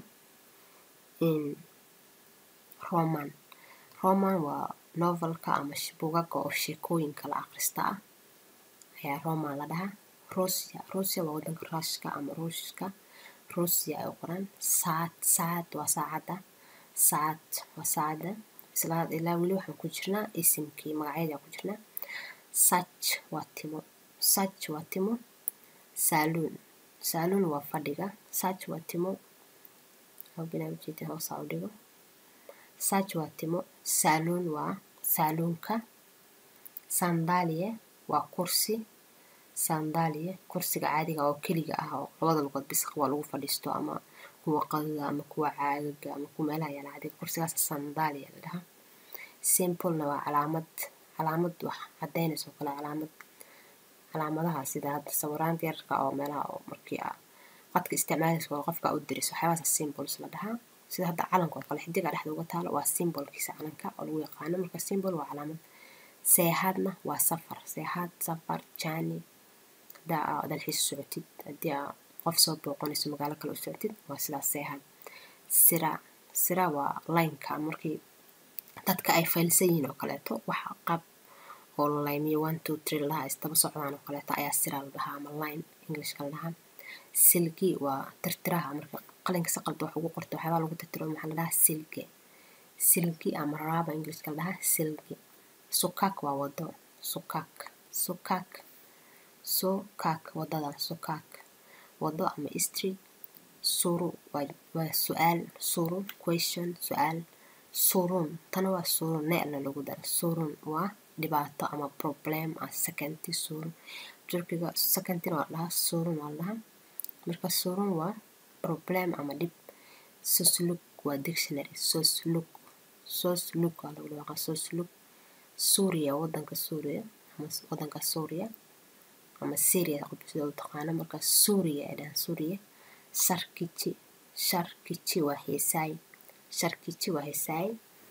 roman roman waa novelka ama bugaga oo sheekooyinka la akhrista ah ayaa roman la dhahaa rusia rusia waa wadanka ruushka ama ruushka rusia ay qoran saad saad waa saacadda saad waa saacadda isla ilaa weli waxaan ku jirnaa isimkii magacyada ku jirnaa sach waa timo sach waa timo saaluun saaluun waa fadhiga sach waa timo hobinaa ujeedin hoosaa u dhigo sach waa timo saaluun waa saaluunka sandaaliye waa kursi sandaaliye kursiga caadiga oo keliga ah oo labada lugood bis waa lagu fadhiisto ama kuwa qadada ama kuwa caagaga ama kuwa meelaha yaala caadiga kursigaas sandaaliya la dhahaa simplena waa calaamad calaamad wax cadaynayso kale calaamad calaamadaha sida hadda sawiraanta yararka oo meelaha oo markii a qadka isticmaalaysa oo qofka u diriso waxyaabahaas symbols la dhahaa sida hadda calanka oo kale xidiga dhexda uga taalo waa symbolkiisa calanka oo lagu yaqaano marka symbol waa calaamad seexaadna waa safar seexaad safar jani hadaa aa dalxiis socotid haddii aa qof soo booqanayso magaalo kale u socotid waa sidaas seexaad sira sira waa lineka markii dadka ay faylsan yihiin oo kaleeto waxa qab oo la laymiyo one two three la dhahaa isdaba socdaan oo kaleeto ayaa sira la dhahaa ama line englishka la dhahaa silgi waa tirtiraha marka qalinka si qalda wax ugu qorto waxyaabaa lagu tirtiro maxaa la dhahaa silge silgi ama raaba englishka la dhahaa silgi sukak waa wado sukak sukak sukak wadada sukak wado ama street suru waa waa su-aal suru question su-aal surun tana waa surun neela lagu dara surun waa dhibaato ama problem ah sekanti surun turkiga sekantina waa dhahaa surun waa dhahaa marka surun waa problem ama dhib sosluk waa dictionary sosluk sosluk waa lagu dhawaqa sosluk suuriya wadanka suuriya ama wadanka suuriya ama syria qofka sida u taqaano marka suuriya ay dhahaan suuriya sharkici sharkici waa heesaay sharkici waa heesaay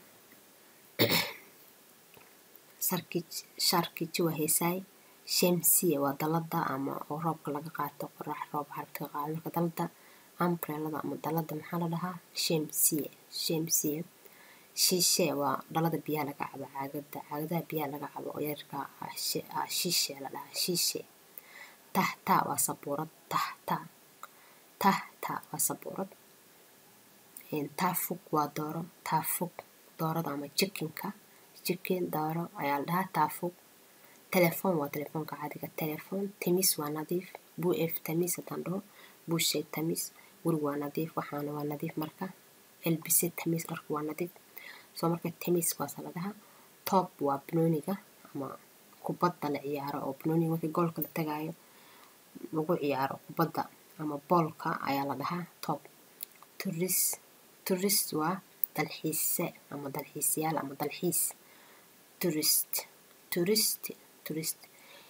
sarkici sharkici waa heesaay shamsiya waa dalada ama oo roobka laga qaato qorax roob xarabta ka qaado marka dalada umbrellada ama dalada maxaa la dhahaa shamsiya shamsiya shishe waa dhalada biyaha laga cabo caagada caagadaha biyaha laga cabo oo yarka ah shishe la dhahaa shishe tahta waa sabuurad tahta tahta waa sabuurad taafug waa dooro taafug doorada ama jikinka jikin dooro ayaa la dhahaa taafug telefoon waa telefoonka caadiga telefoon timis waa nadiif buef tamis haddaan dhaho buushay tamis guriga waa nadiif waxaana waa nadiif marka elbise tamis dharku waa nadiif soo marka tamis waasa la dhahaa toob waa banooniga ama kubadda la ciyaaro oo banooniga markii goolka la tagaayo lagu ciyaaro kubadda ama boolka ayaa la dhahaa toob turis turist waa dalxiise ama dalxiisayaal ama dalxiis turist turist turist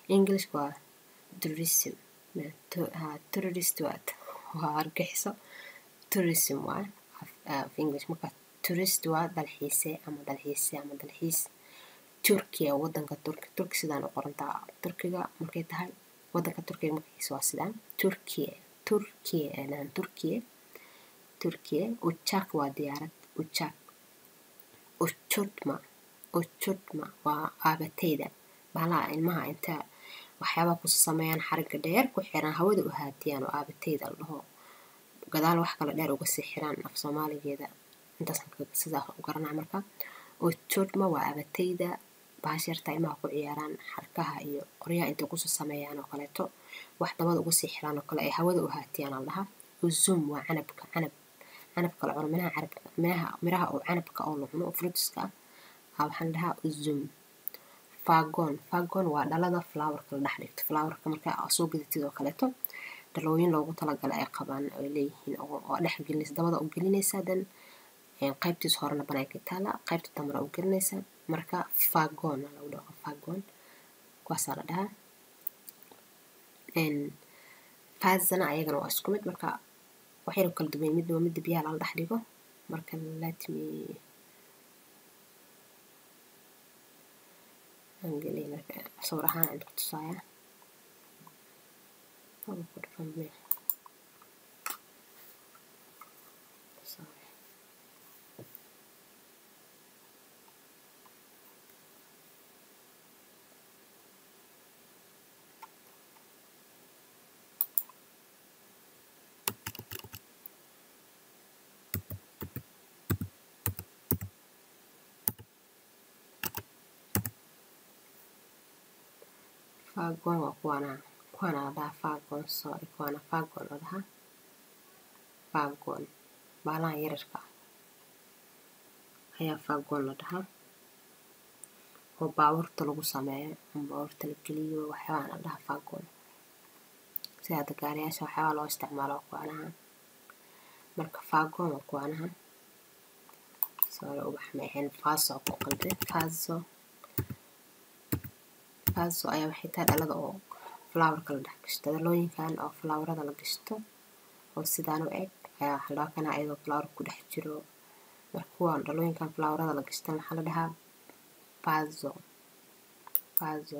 english waa tourism ha tourist waad waa argaxiso tourism waa af english marka tourist waa dalxiise ama dalxiise ama dalxiis turkiya wadanka turki turki sidaan u qorantaa turkiga markay tahay wadanka turkiga magaciisa waa sidaan turkiya turkiya aan turkiya turkiya uchak waa diyaarad uchak uchutma uchutma waa aabateyda baalaha ilmaha inta waxyaabaha ku sameeyaan xariga dheer ku xiran hawada u haatiyaan oo aabateyda la dhaho gadaal wax kale dheer uga sii xiraan af soomaaligeeda intaas sidaas u garanaa marka uchutma waa aabateyda baashyarta ilmaha ku ciyaaraan xarkaha iyo qoryaha intay kusoo sameeyaan oo kaleeto wax dabada uga sii xiraan oo kale ay hawada u haatiyaan al dhahaa uzum waa canabka canab canabka la cuno minaha carabka minaha miraha oo canabka oo la cuno oo fruitiska ah waxaan dhahaa uzum fagon fagon waa dhalada flowerka la dhex dhigto flowerka markaa soo gadatid oo kaleeto dhalooyin loogu talagalay ay qabaan ay leeyihiin oo dhex gelinaysa dabada u gelinaysa dan qaybtiis horena banaanka taala qaybta dambena u gelinaysa marka fagon lagu dhaho fagon kuwaasaa la dhahaa fazana ayagana waa isku mid marka waxayna kala duwan mid waa midda biyaha lala dhex dhigo marka let me angeliya marka sawir ahaan aan ku tusaaya fagon waa kuwaana kuwaana la dhahaa fagon sorry kuwaana fagon la dhahaa fagon baalaha yararka ayaa fagon la dhahaa oo baabuurta lagu sameeyo ama baabuurta la geliyo waxyaabaa la dhahaa fagon sida hadda gaariyaasha waxyaabaa loo isticmaalo kuwaanaha marka fagon waa kuwaanaha sorry ubax ma ahayn faso ku qalbe faso faso ayaa waxay tahay dhalada oo flowerka la dhex gashto dhalooyinkan oo flowerada la gashto oo sidaan u eg ayaa waxaa loo kanaa iyadoo flower ku dhex jiro marka kuwan dhalooyinkan flowerada la gashtan waxaa la dhahaa fazo fazo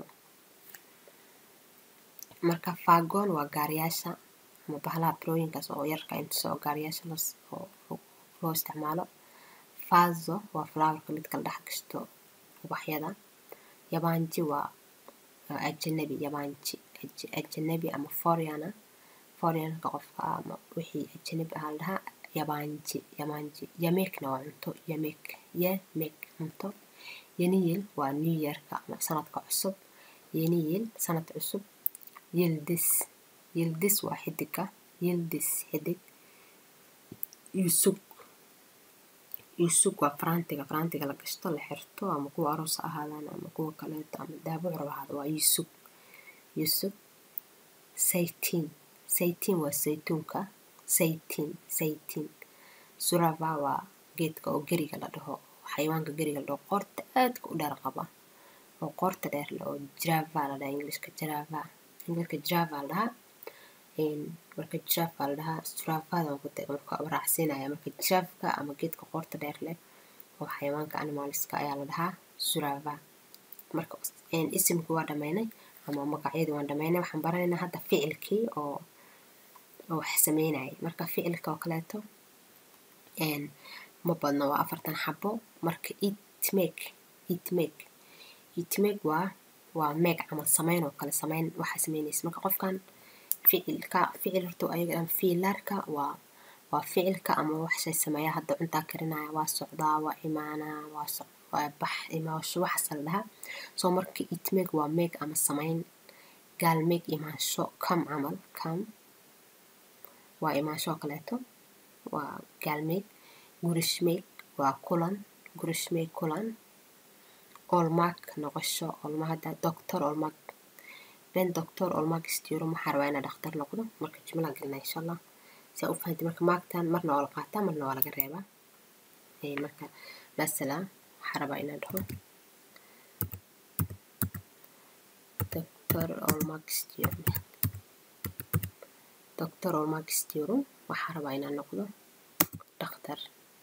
marka fagon waa gaariyaasha ama bahalaha birooyinkaas oo yarka intusa oo gaariyaasha oo loo isticmaalo fazo waa flowerka midka la dhex gashto ubaxyada yabaanji waa ajanabi yabaanji ajanabi ama foreigner foreignka qofka ama wixii ajanabi ahaa la dhahaa yabaanji yabaanji yameekna waa cunto yameek yameek cunto yaniyel waa new yearka ama sanadka cusub yaniyel sanad cusub yildis yildis waa xidiga yildis xidig yusug yusug waa farantiga farantiga la gashto la xirto ama kuwa aroos ahaadaan ama kuwa kaleeto ama daabo curab ahaada waa yusug yusug saytiin saytiin waa saytuunka saytiin saytiin surava waa geedka oo geriga la dhaho xayawaanka geriga la dhaho qoorta aadka u dheer qaba oo qoorta dheer le oo jirava la dhaha englishka jirava englishka jirava la dhahaa marka jirafka la dhahaa suravada marka raacsiinaya marka jirafka ama geedka qoorta dheer leh oo xayawaanka animalska ayaa la dhahaa surava marka isimkii waa dhameynay ama magacyadii waan dhameynay waxaan baranaynaa hadda ficilkii oo oo wax sameynayay marka ficilka oo kaleeto ma badno waa afartan xabo marka it make it make it make waa waa meeg camal sameyn oo kale sameyn waxaa sameynaysa marka qofkan ficilka ficil horta ayaga dhan fiilaarka waa waa ficilka ama wax shay sameeya hadda cuntaa karinaya waa socdaa waa imaanaa waa soc waa bax imaasho waxaas la dhahaa soo marka it make waa meeg ama sameyn gaal meeg imaansho kam camal kam waa imaansho oo kaleeto waa gaal meeg gurish meeg waa kulan gurish meeg kulan olmaag noqosho olma hadda doctor olmaag ben doctor olmaag istiro waxaa rabaa inaa dhakhtar noqdo marka jumla gelina insha allah saa u fahanti marka maagtan marna waa la qaataa marna waa laga reebaa marka masala waxaa rabaa inaa dhaho doctor doctor olmaxisturum doctor olmaxisturum waxaa rabaa inaan noqdo dhakhtar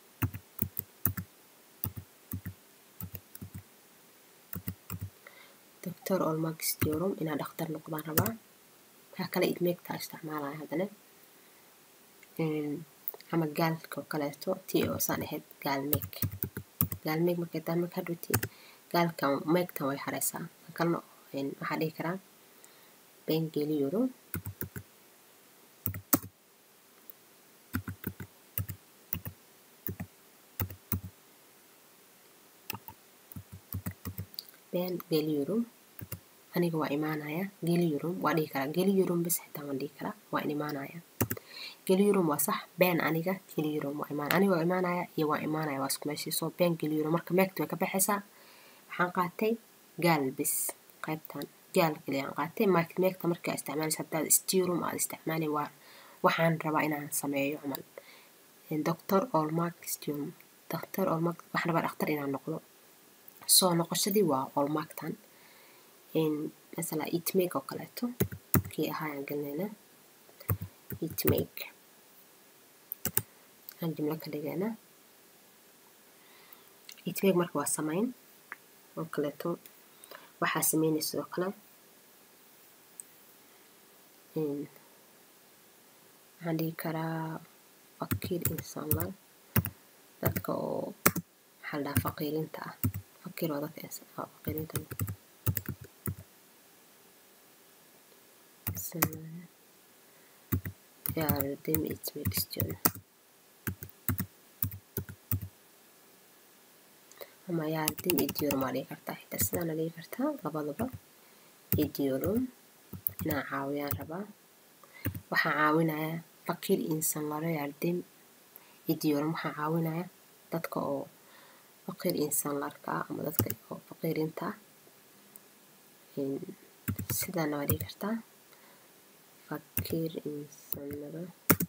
doctor olmaxisturum inaan dhakhtar noqdaan rabaa waxaa kale idmeegtaa isticmaalaya haddana ama gaalka oo kaleeto tii oo saan ahayd gaalmeeg gaalmeeg markay tahay marka hadhowti gaalkan meegtan way hareysaa kan kalena waxaa dhihi karaa bengeliyuro ben geliyurum aniga waa imaanaya geliyurum waa dhihi karaa geliyurum bis xitaa waan dhihi karaa waa in imaanaya geliyurum waa sax been aniga geliyurum waa imaan aniga waa imaanaya iyo waa imaanaya waa isku meeshii soo been geliyurum marka meegta way ka baxaysaa waxaan qaatay gaal bis qaybtan gaal kaliya aan qaatay meegta markaa isticmaalaysa haddaad stirum aad isticmaali waa waxaan rabaa inaan sameeyo camal doctor olmark stirum doctor olmark waxaan rabaa dhakhtar inaan noqdo soo noqoshadii waa olmarktan masala itmake oo kaleeto kii ahaayaan gelinayna itmake aan jumlo ka dhigayna itmake marka waa samayn oo kaleeto waxaa sameynaya sidoo kale waxaan dhihi karaa fakiir insanla dadka oo maxaa la dhahaa faqiirinta ah fakiir waa dadka faqiirinta yardım etmek istiyorum ama yardım ediyorum aa dhihi kartaa xitaa sidaana dhihi kartaa labadaba ediyorum inaan caawiyaan rabaa waxaan caawinayaa fakiir insanlara yardım ediyorum waxaan caawinayaa dadka oo faqiir insanlarka ah ama dadka oo faqiirinta ah sidaana waa dhihi kartaa fakir insanlara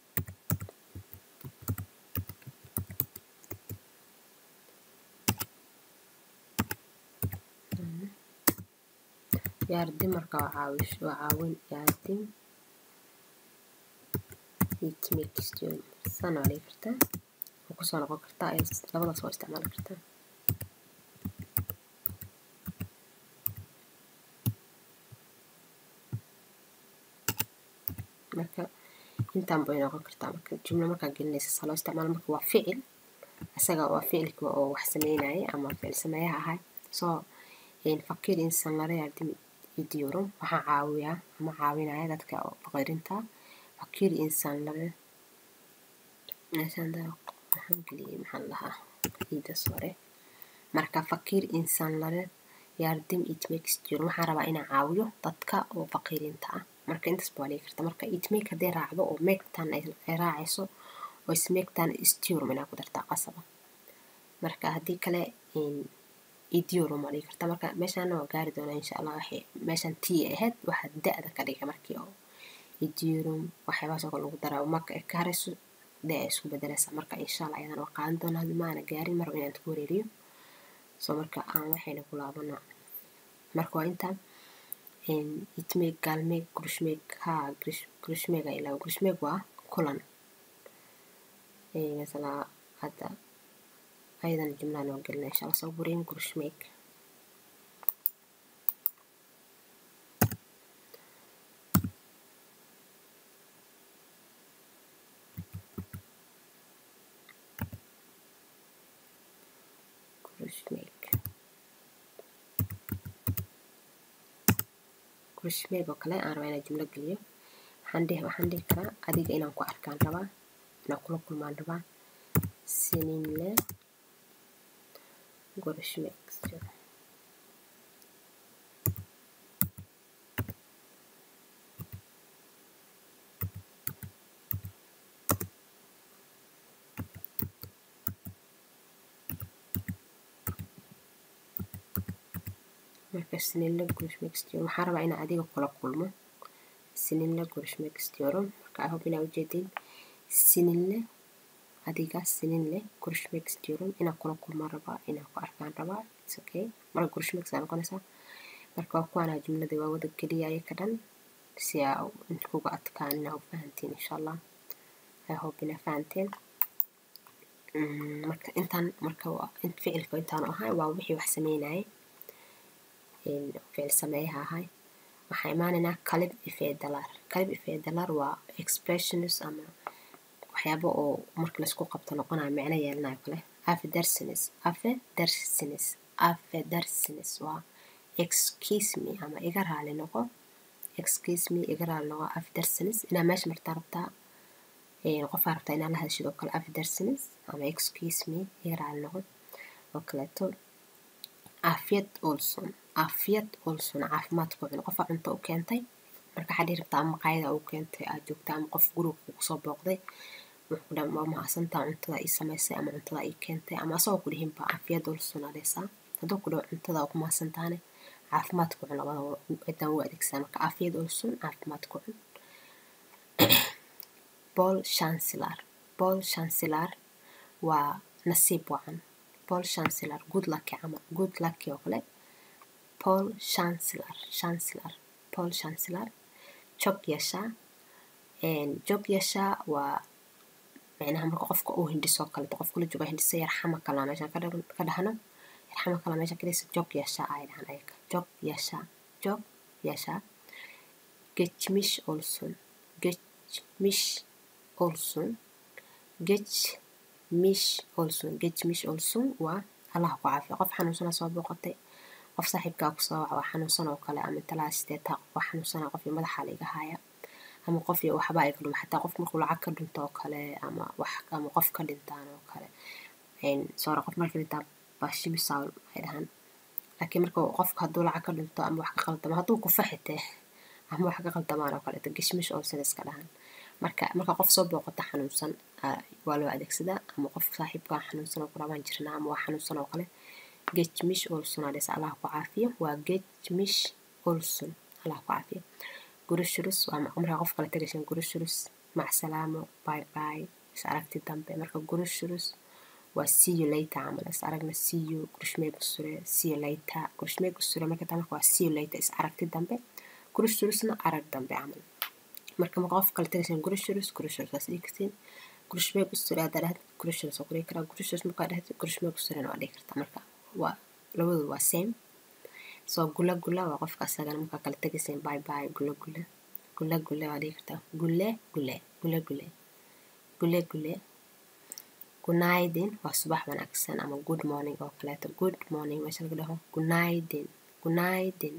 yardim marka waa caawish waa caawin yardim itmek istiyorum sana waa dhihi kartaa waa kusoo noqon kartaa labadaas waa isticmaali kartaa marka intaan bay noqon kartaa marka jumlo markaa gelinaysa saa loo isticmaalo marka waa ficil isaga waa ficilka oo wax sameynayay ama ficil sameeyaha ahay soo fakir insanlara yardim ediyorum waxaan caawiyaa ama caawinaya dadka oo faqiirinta fakir insanlara waxaan geliyay maxaan lahaa ciida sore marka fakir insanlara yardim etmek istiyorum waxaan rabaa inaan caawiyo dadka oo faqiirinta ah marka intaas baa dhigi karta marka itmake hadday raacdo oo meegtan ay raacayso oo ismeegtan stirum inaa ku dartaa qasaba marka haddii kale idiorum aa dhigi karta marka meeshaana waa gaari doonaa insha allah waxay meeshan tii ahayd waxaa da-da ka dhiga markii oo idiorum waxyaabahaas oo kale lagu daraa marka ay ka harayso da ay isku bedelaysaa marka insha allah ayadan waa qaadan doonaa hadii maana gaarin mar inaan ku wareeriyo soo marka aan waxayna ku laabana marka waa intaa itmeeg gaalmeeg grushmeeg haa grushmeeg ay ilaa grushmeeg waa kulan masala hadda ayadan jumlaan oo gelina insha allah soo burin grushmeeg grushmeeg grushmeeg oo kale aan rabaa inaan jumlo geliyo waxaan dhihi waxaan dhihi karaa adiga inaan ku arkaan rabaa inaan kula kulmaan rabaa seninle görüşmek istiyorum marka seninle görüşmek istiyorum waxaan rabaa inaan adiga kula kulmo seninle görüşmek istiyorum marka i hope inaa ujeedin seninle adiga seninle görüşmek istiyorum inaan kula kulmaan rabaa inaan ku arkaan rabaa it's okay marka görüşmek saa noqonaysaa marka waa kuwaanaa jumladii waa wada geliyaya ka dhan si aa inta kuga adkaan inaa u fahantiin insha allah i hope inaa fahanteen marka intaan marka ficilka intaan ahay waa wixii wax sameynayay ficil sameeyaha ahay waxaa imaanaynaa kalib ifeedalar kalib ifeedalar waa expressions ama waxyaabo oo marka laisku qabto noqonayo micno yeelanayo kale afedersines afedersines afedersines waa excuse me ama iga raali noqo excuse me iga raali noqo afedersines inaa meesha martaa rabtaa qofaa rabtaa inaa la hadashid oo kale afedersines ama excuse me iga raali noqo oo kaleeto afiyad olson afiyad olson caafimaad ku cun qofaa cunto u keentay marka waxaa dhihi rabtaa ama maqaayada u keentay aad joogta ama qof guriga kusoo booqday wuxuu ku dhaha waa mahadsantaa cuntada ii samaysay ama cuntada ii keentay ama asagoo ku dhihinba afiyad olson adheesaa hadduu ku dhaho cuntada ku mahadsantaane caafimaad ku cun labada cidaan u adeegsaa marka afiyad olson caafimaad ku cun bol chancellor bol chancellor waa nasiib wacan paul chancellor good lucky camal good lucky oo kale paul chancellor chancellor paul chancellor jog yeeshaa jog yeeshaa waa micnaha marka qofka uu hindhisoo kale qof kula jooga hindhisa yarxama kalaa meeshan ka dhahno yarxama kalaa meeshan kadhisa jog yeeshaa ay dhahan ayaga jog yeeshaa jog yeeshaa gechmish olson gechmish olson gech mish olson gech mish olson waa allah ku caafiya qof xanuunsana soo booqatay qof saaxiibkaa kusoo waca waa xanuunsan oo kale ama talaa sideetaa qof waa xanuunsana qof iyo madaxa laiga haya ama qof iyo waxbaa iga dhuma xataa qof markuu lacag ka dhinto oo kale ama wax ama qof ka dhintaan oo kale soora qof marka dhintaa bashimisawl ay dhahaan laakiin marka qofka hadduu lacag ka dhinto ama wax ka qaldamo hadduu kufa xitee ama wax ka qaldamaan oo kaleeto geshmish olson iska dhahan marka marka qof soo booqata xanuunsan waa loo adeegsadaa ama qof saaxiibkaa xanuunsan oo kale waan jirnaa ama waa xanuunsan oo kale gechmish olson adhes allah ku caafiyo waa gechmish olson allah ku caafiyo gurushurus waa markaa qof kale tagashan gurushurus macsalaamo bye bye is aragti dambe marka gurushurus waa see you later camal is aragna see you gurushmee gusure see you later gurushmee gusure marka taa marka waa see you later is aragti dambe gurushurusna arag dambe camal marka marka qof kale tagashan gurushurus gurushurus waas dhihi kartiin gurushmee gusure haddaa dhahd gurushurus waa ku dhihi karaa gurushurus markaa dhahd gurushmee gusurena waa dhihi kartaa marka waa labadu waa same soo gula gula waa qofka asagana markaa kala tegayseen bye bye gula gula gula gule waa dhihi kartaa gule gule gule gule gule gule gunaydin waa subax wanaagsan ama good morning oo kaleeto good morning meesha laga dhaho gunaydin gunaydin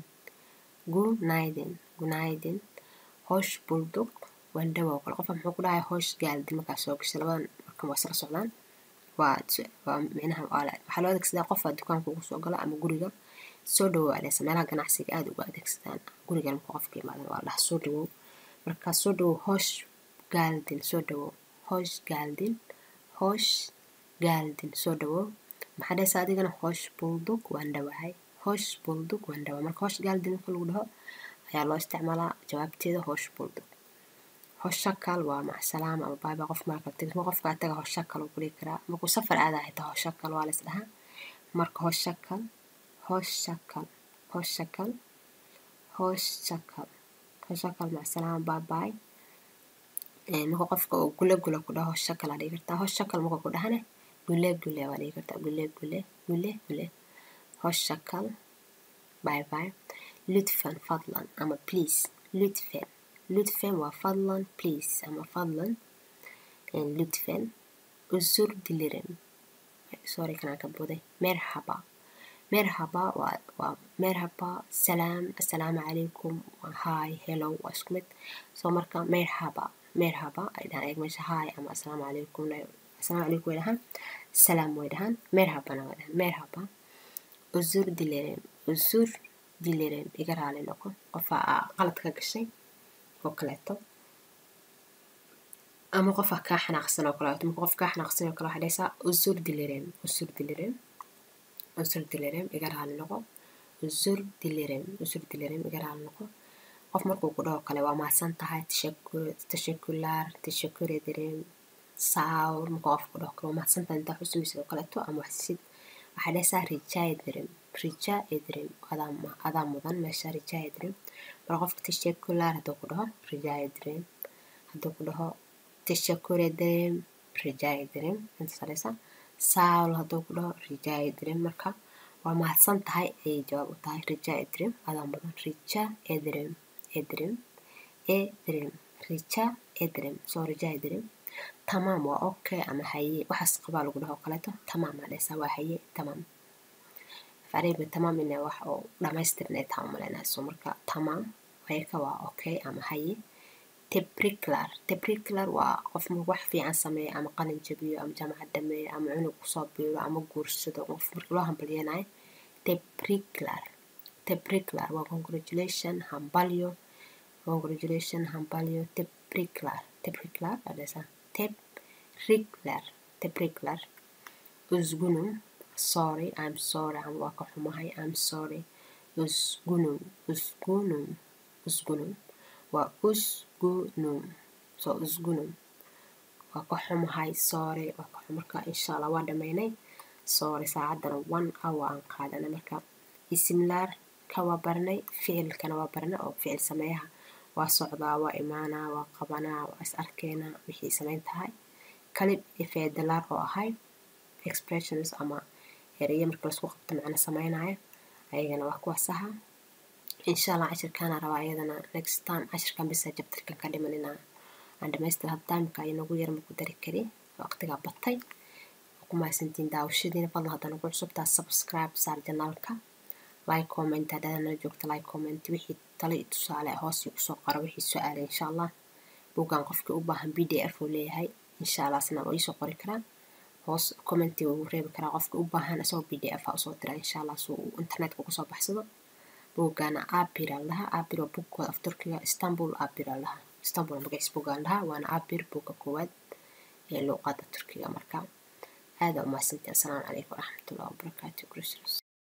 gunaydin gunaydin hoosh buldug wandhawa oo kale qofka muxuu ku dhahay hoosh gaaldin markaa soo gashay labadan marka waa isla socdaan waa waa micnaha waxaa loo adeegsadaa qofaa dukaanka ugu soo gala ama guriga soo dhawow adheesa meelaha ganacsiga aada uga adeegsadaan gurigan marka qofka imaadan waa dhaha soo dhawow marka soo dhawow hoosh gaaldin soo dhawow hoosh gaaldin hoosh gaaldin soo dhawow maxaa dhahaysa adigana hoosh buldug waan dhawahay hoosh buldug waan dhawahay marka hoosh gaaldin marka lagu dhaho ayaa loo isticmaalaa jawaabteeda hoosh buldug hoshakal waa macsalaam ama baaba qof marka tegis ma qofka taga hoshakal uu kudhigi karaa markuu safar aadaa xitaa hoshakal waa lays dhahaa marka hoshakal hoshakal hoshakal hoshakal hoshakal macsalaam baabaay marka qofka uu gule gule ku dhaho hoshakal aa dhigi kartaa hoshakal marka ku dhahane gule gule waa dhigi kartaa gule gule gule gule hoshakal bye bye lutfan fadlan ama please lutfen lutfen waa fadlan please ama fadlan lutfen usur dilirim sorry kanaa ka buday merhaba merhaba waa waa merhaba salaam assalaamu calaykum hi hello waa isku mid soo marka merhaba merhaba ay dhahaan eeg meesha hi ama assalaamu calaykum assalaamu calaykum way dhahaan salaam way dhahaan merhabana way dhahaan merhaba usur dilirim usur dilirim iga raali noqo qofa qalad ka gashay oo kaleeto ama qofa kaa xanaaqsan oo kaleeto marka qof kaa xanaaqsan oo kale waxaa dhahaysaa usur dilirem usur dilirem usur dilirem iga raali noqo usur dilirem usur dilirem iga raali noqo qof markuu ku dhaho kale waa mahadsan tahay tashakulaar tashakure direm saawr marka qof ku dhaho kale waa mahadsan tahay intaa xusumaysid oo kaleeto ama waxsid waxaa dhehaysaa rica ederim rica ederim adaa adaa mudan meesha rica ederim mar qofka teşekkürler hadduu ku dhaho rica ederim hadduu ku dhaho teşekkür ederim rica ederim intaas dhehaysaa sağ ol hadduu ku dhaho rica ederim marka waa mahadsan tahay ayay jawaab u tahay rica ederim adaa mudan rica ederim ederim ederim rica ederim soo rica ederim tamaam waa okay ama haye waxaas qabaa lagu dhaho kaleeto tamaam aa dhehaysaa waa haye tamaam fariiba tamaam inay wax oo dhamaystiran ay tahay umalaynayso marka tamaam ayaka waa okay ama haye tebriklar tebriklar waa qof marka wax fiican sameeya ama qalin jabiyo ama jaamacad dhameeyo ama cunug kusoo biiro ama guursado qof marka loo hambalyanayo tebriklar tebriklar waa congratulation hambalyo congratulation hambalyo tebriklar tebriklar aa dhehaysaa tebriklar tebriklar usgunum sorry i'm sorry ama waa ka xumahay i'm sorry usgunum usgunum usgunum waa usgunum so usgunum waa ka xumahay sorry waa ka xum marka insha allah waa dhameynay sorry saacaddana one hour aan qaadanay marka isimlaar ka waa baranay ficilkana waa baranay oo ficil sameeyaha waa socdaa waa imaanaa waa qabanaa waa is arkeenaa wixii samayn tahay kalib ifeedalaar oo ahay expressions ama ereye marka laisku qabto macna sameynaayo ayagana waa kuwaas aha insha allah cashirkaana rabaa ayadana next time cashirkan bisa jabtarkan ka dhiman inaa aan dhamaystir had timeka inagu yar maku dari kari waqtigaa batay ku mahadsantiin daawashadiina fadlan hadda nagu cusubtaa subscribe saar janaalka like comment haddaad nala joogta like comment wixii talo iyo tusaale hoos kusoo qora wixii su-aale insha allah buuggan qofkii u baahan b d f uu leeyahay insha allah asna waa iisoo qori karaa hoos commenti uu reebi karaa qofka u baahan isagoo b d f a usoo dira insha allah si uu internetka uga soo baxsado buuggaana abir aan lahaa abir waa buugkooda af turkiga istanbul abir aan lahaa istanbul magaciis buuggaan lahaa waana abir buugga koowaad ee luuqada turkiga marka aada umahadsantii assalaamu calaykum waraxmatullahi wabarakaatu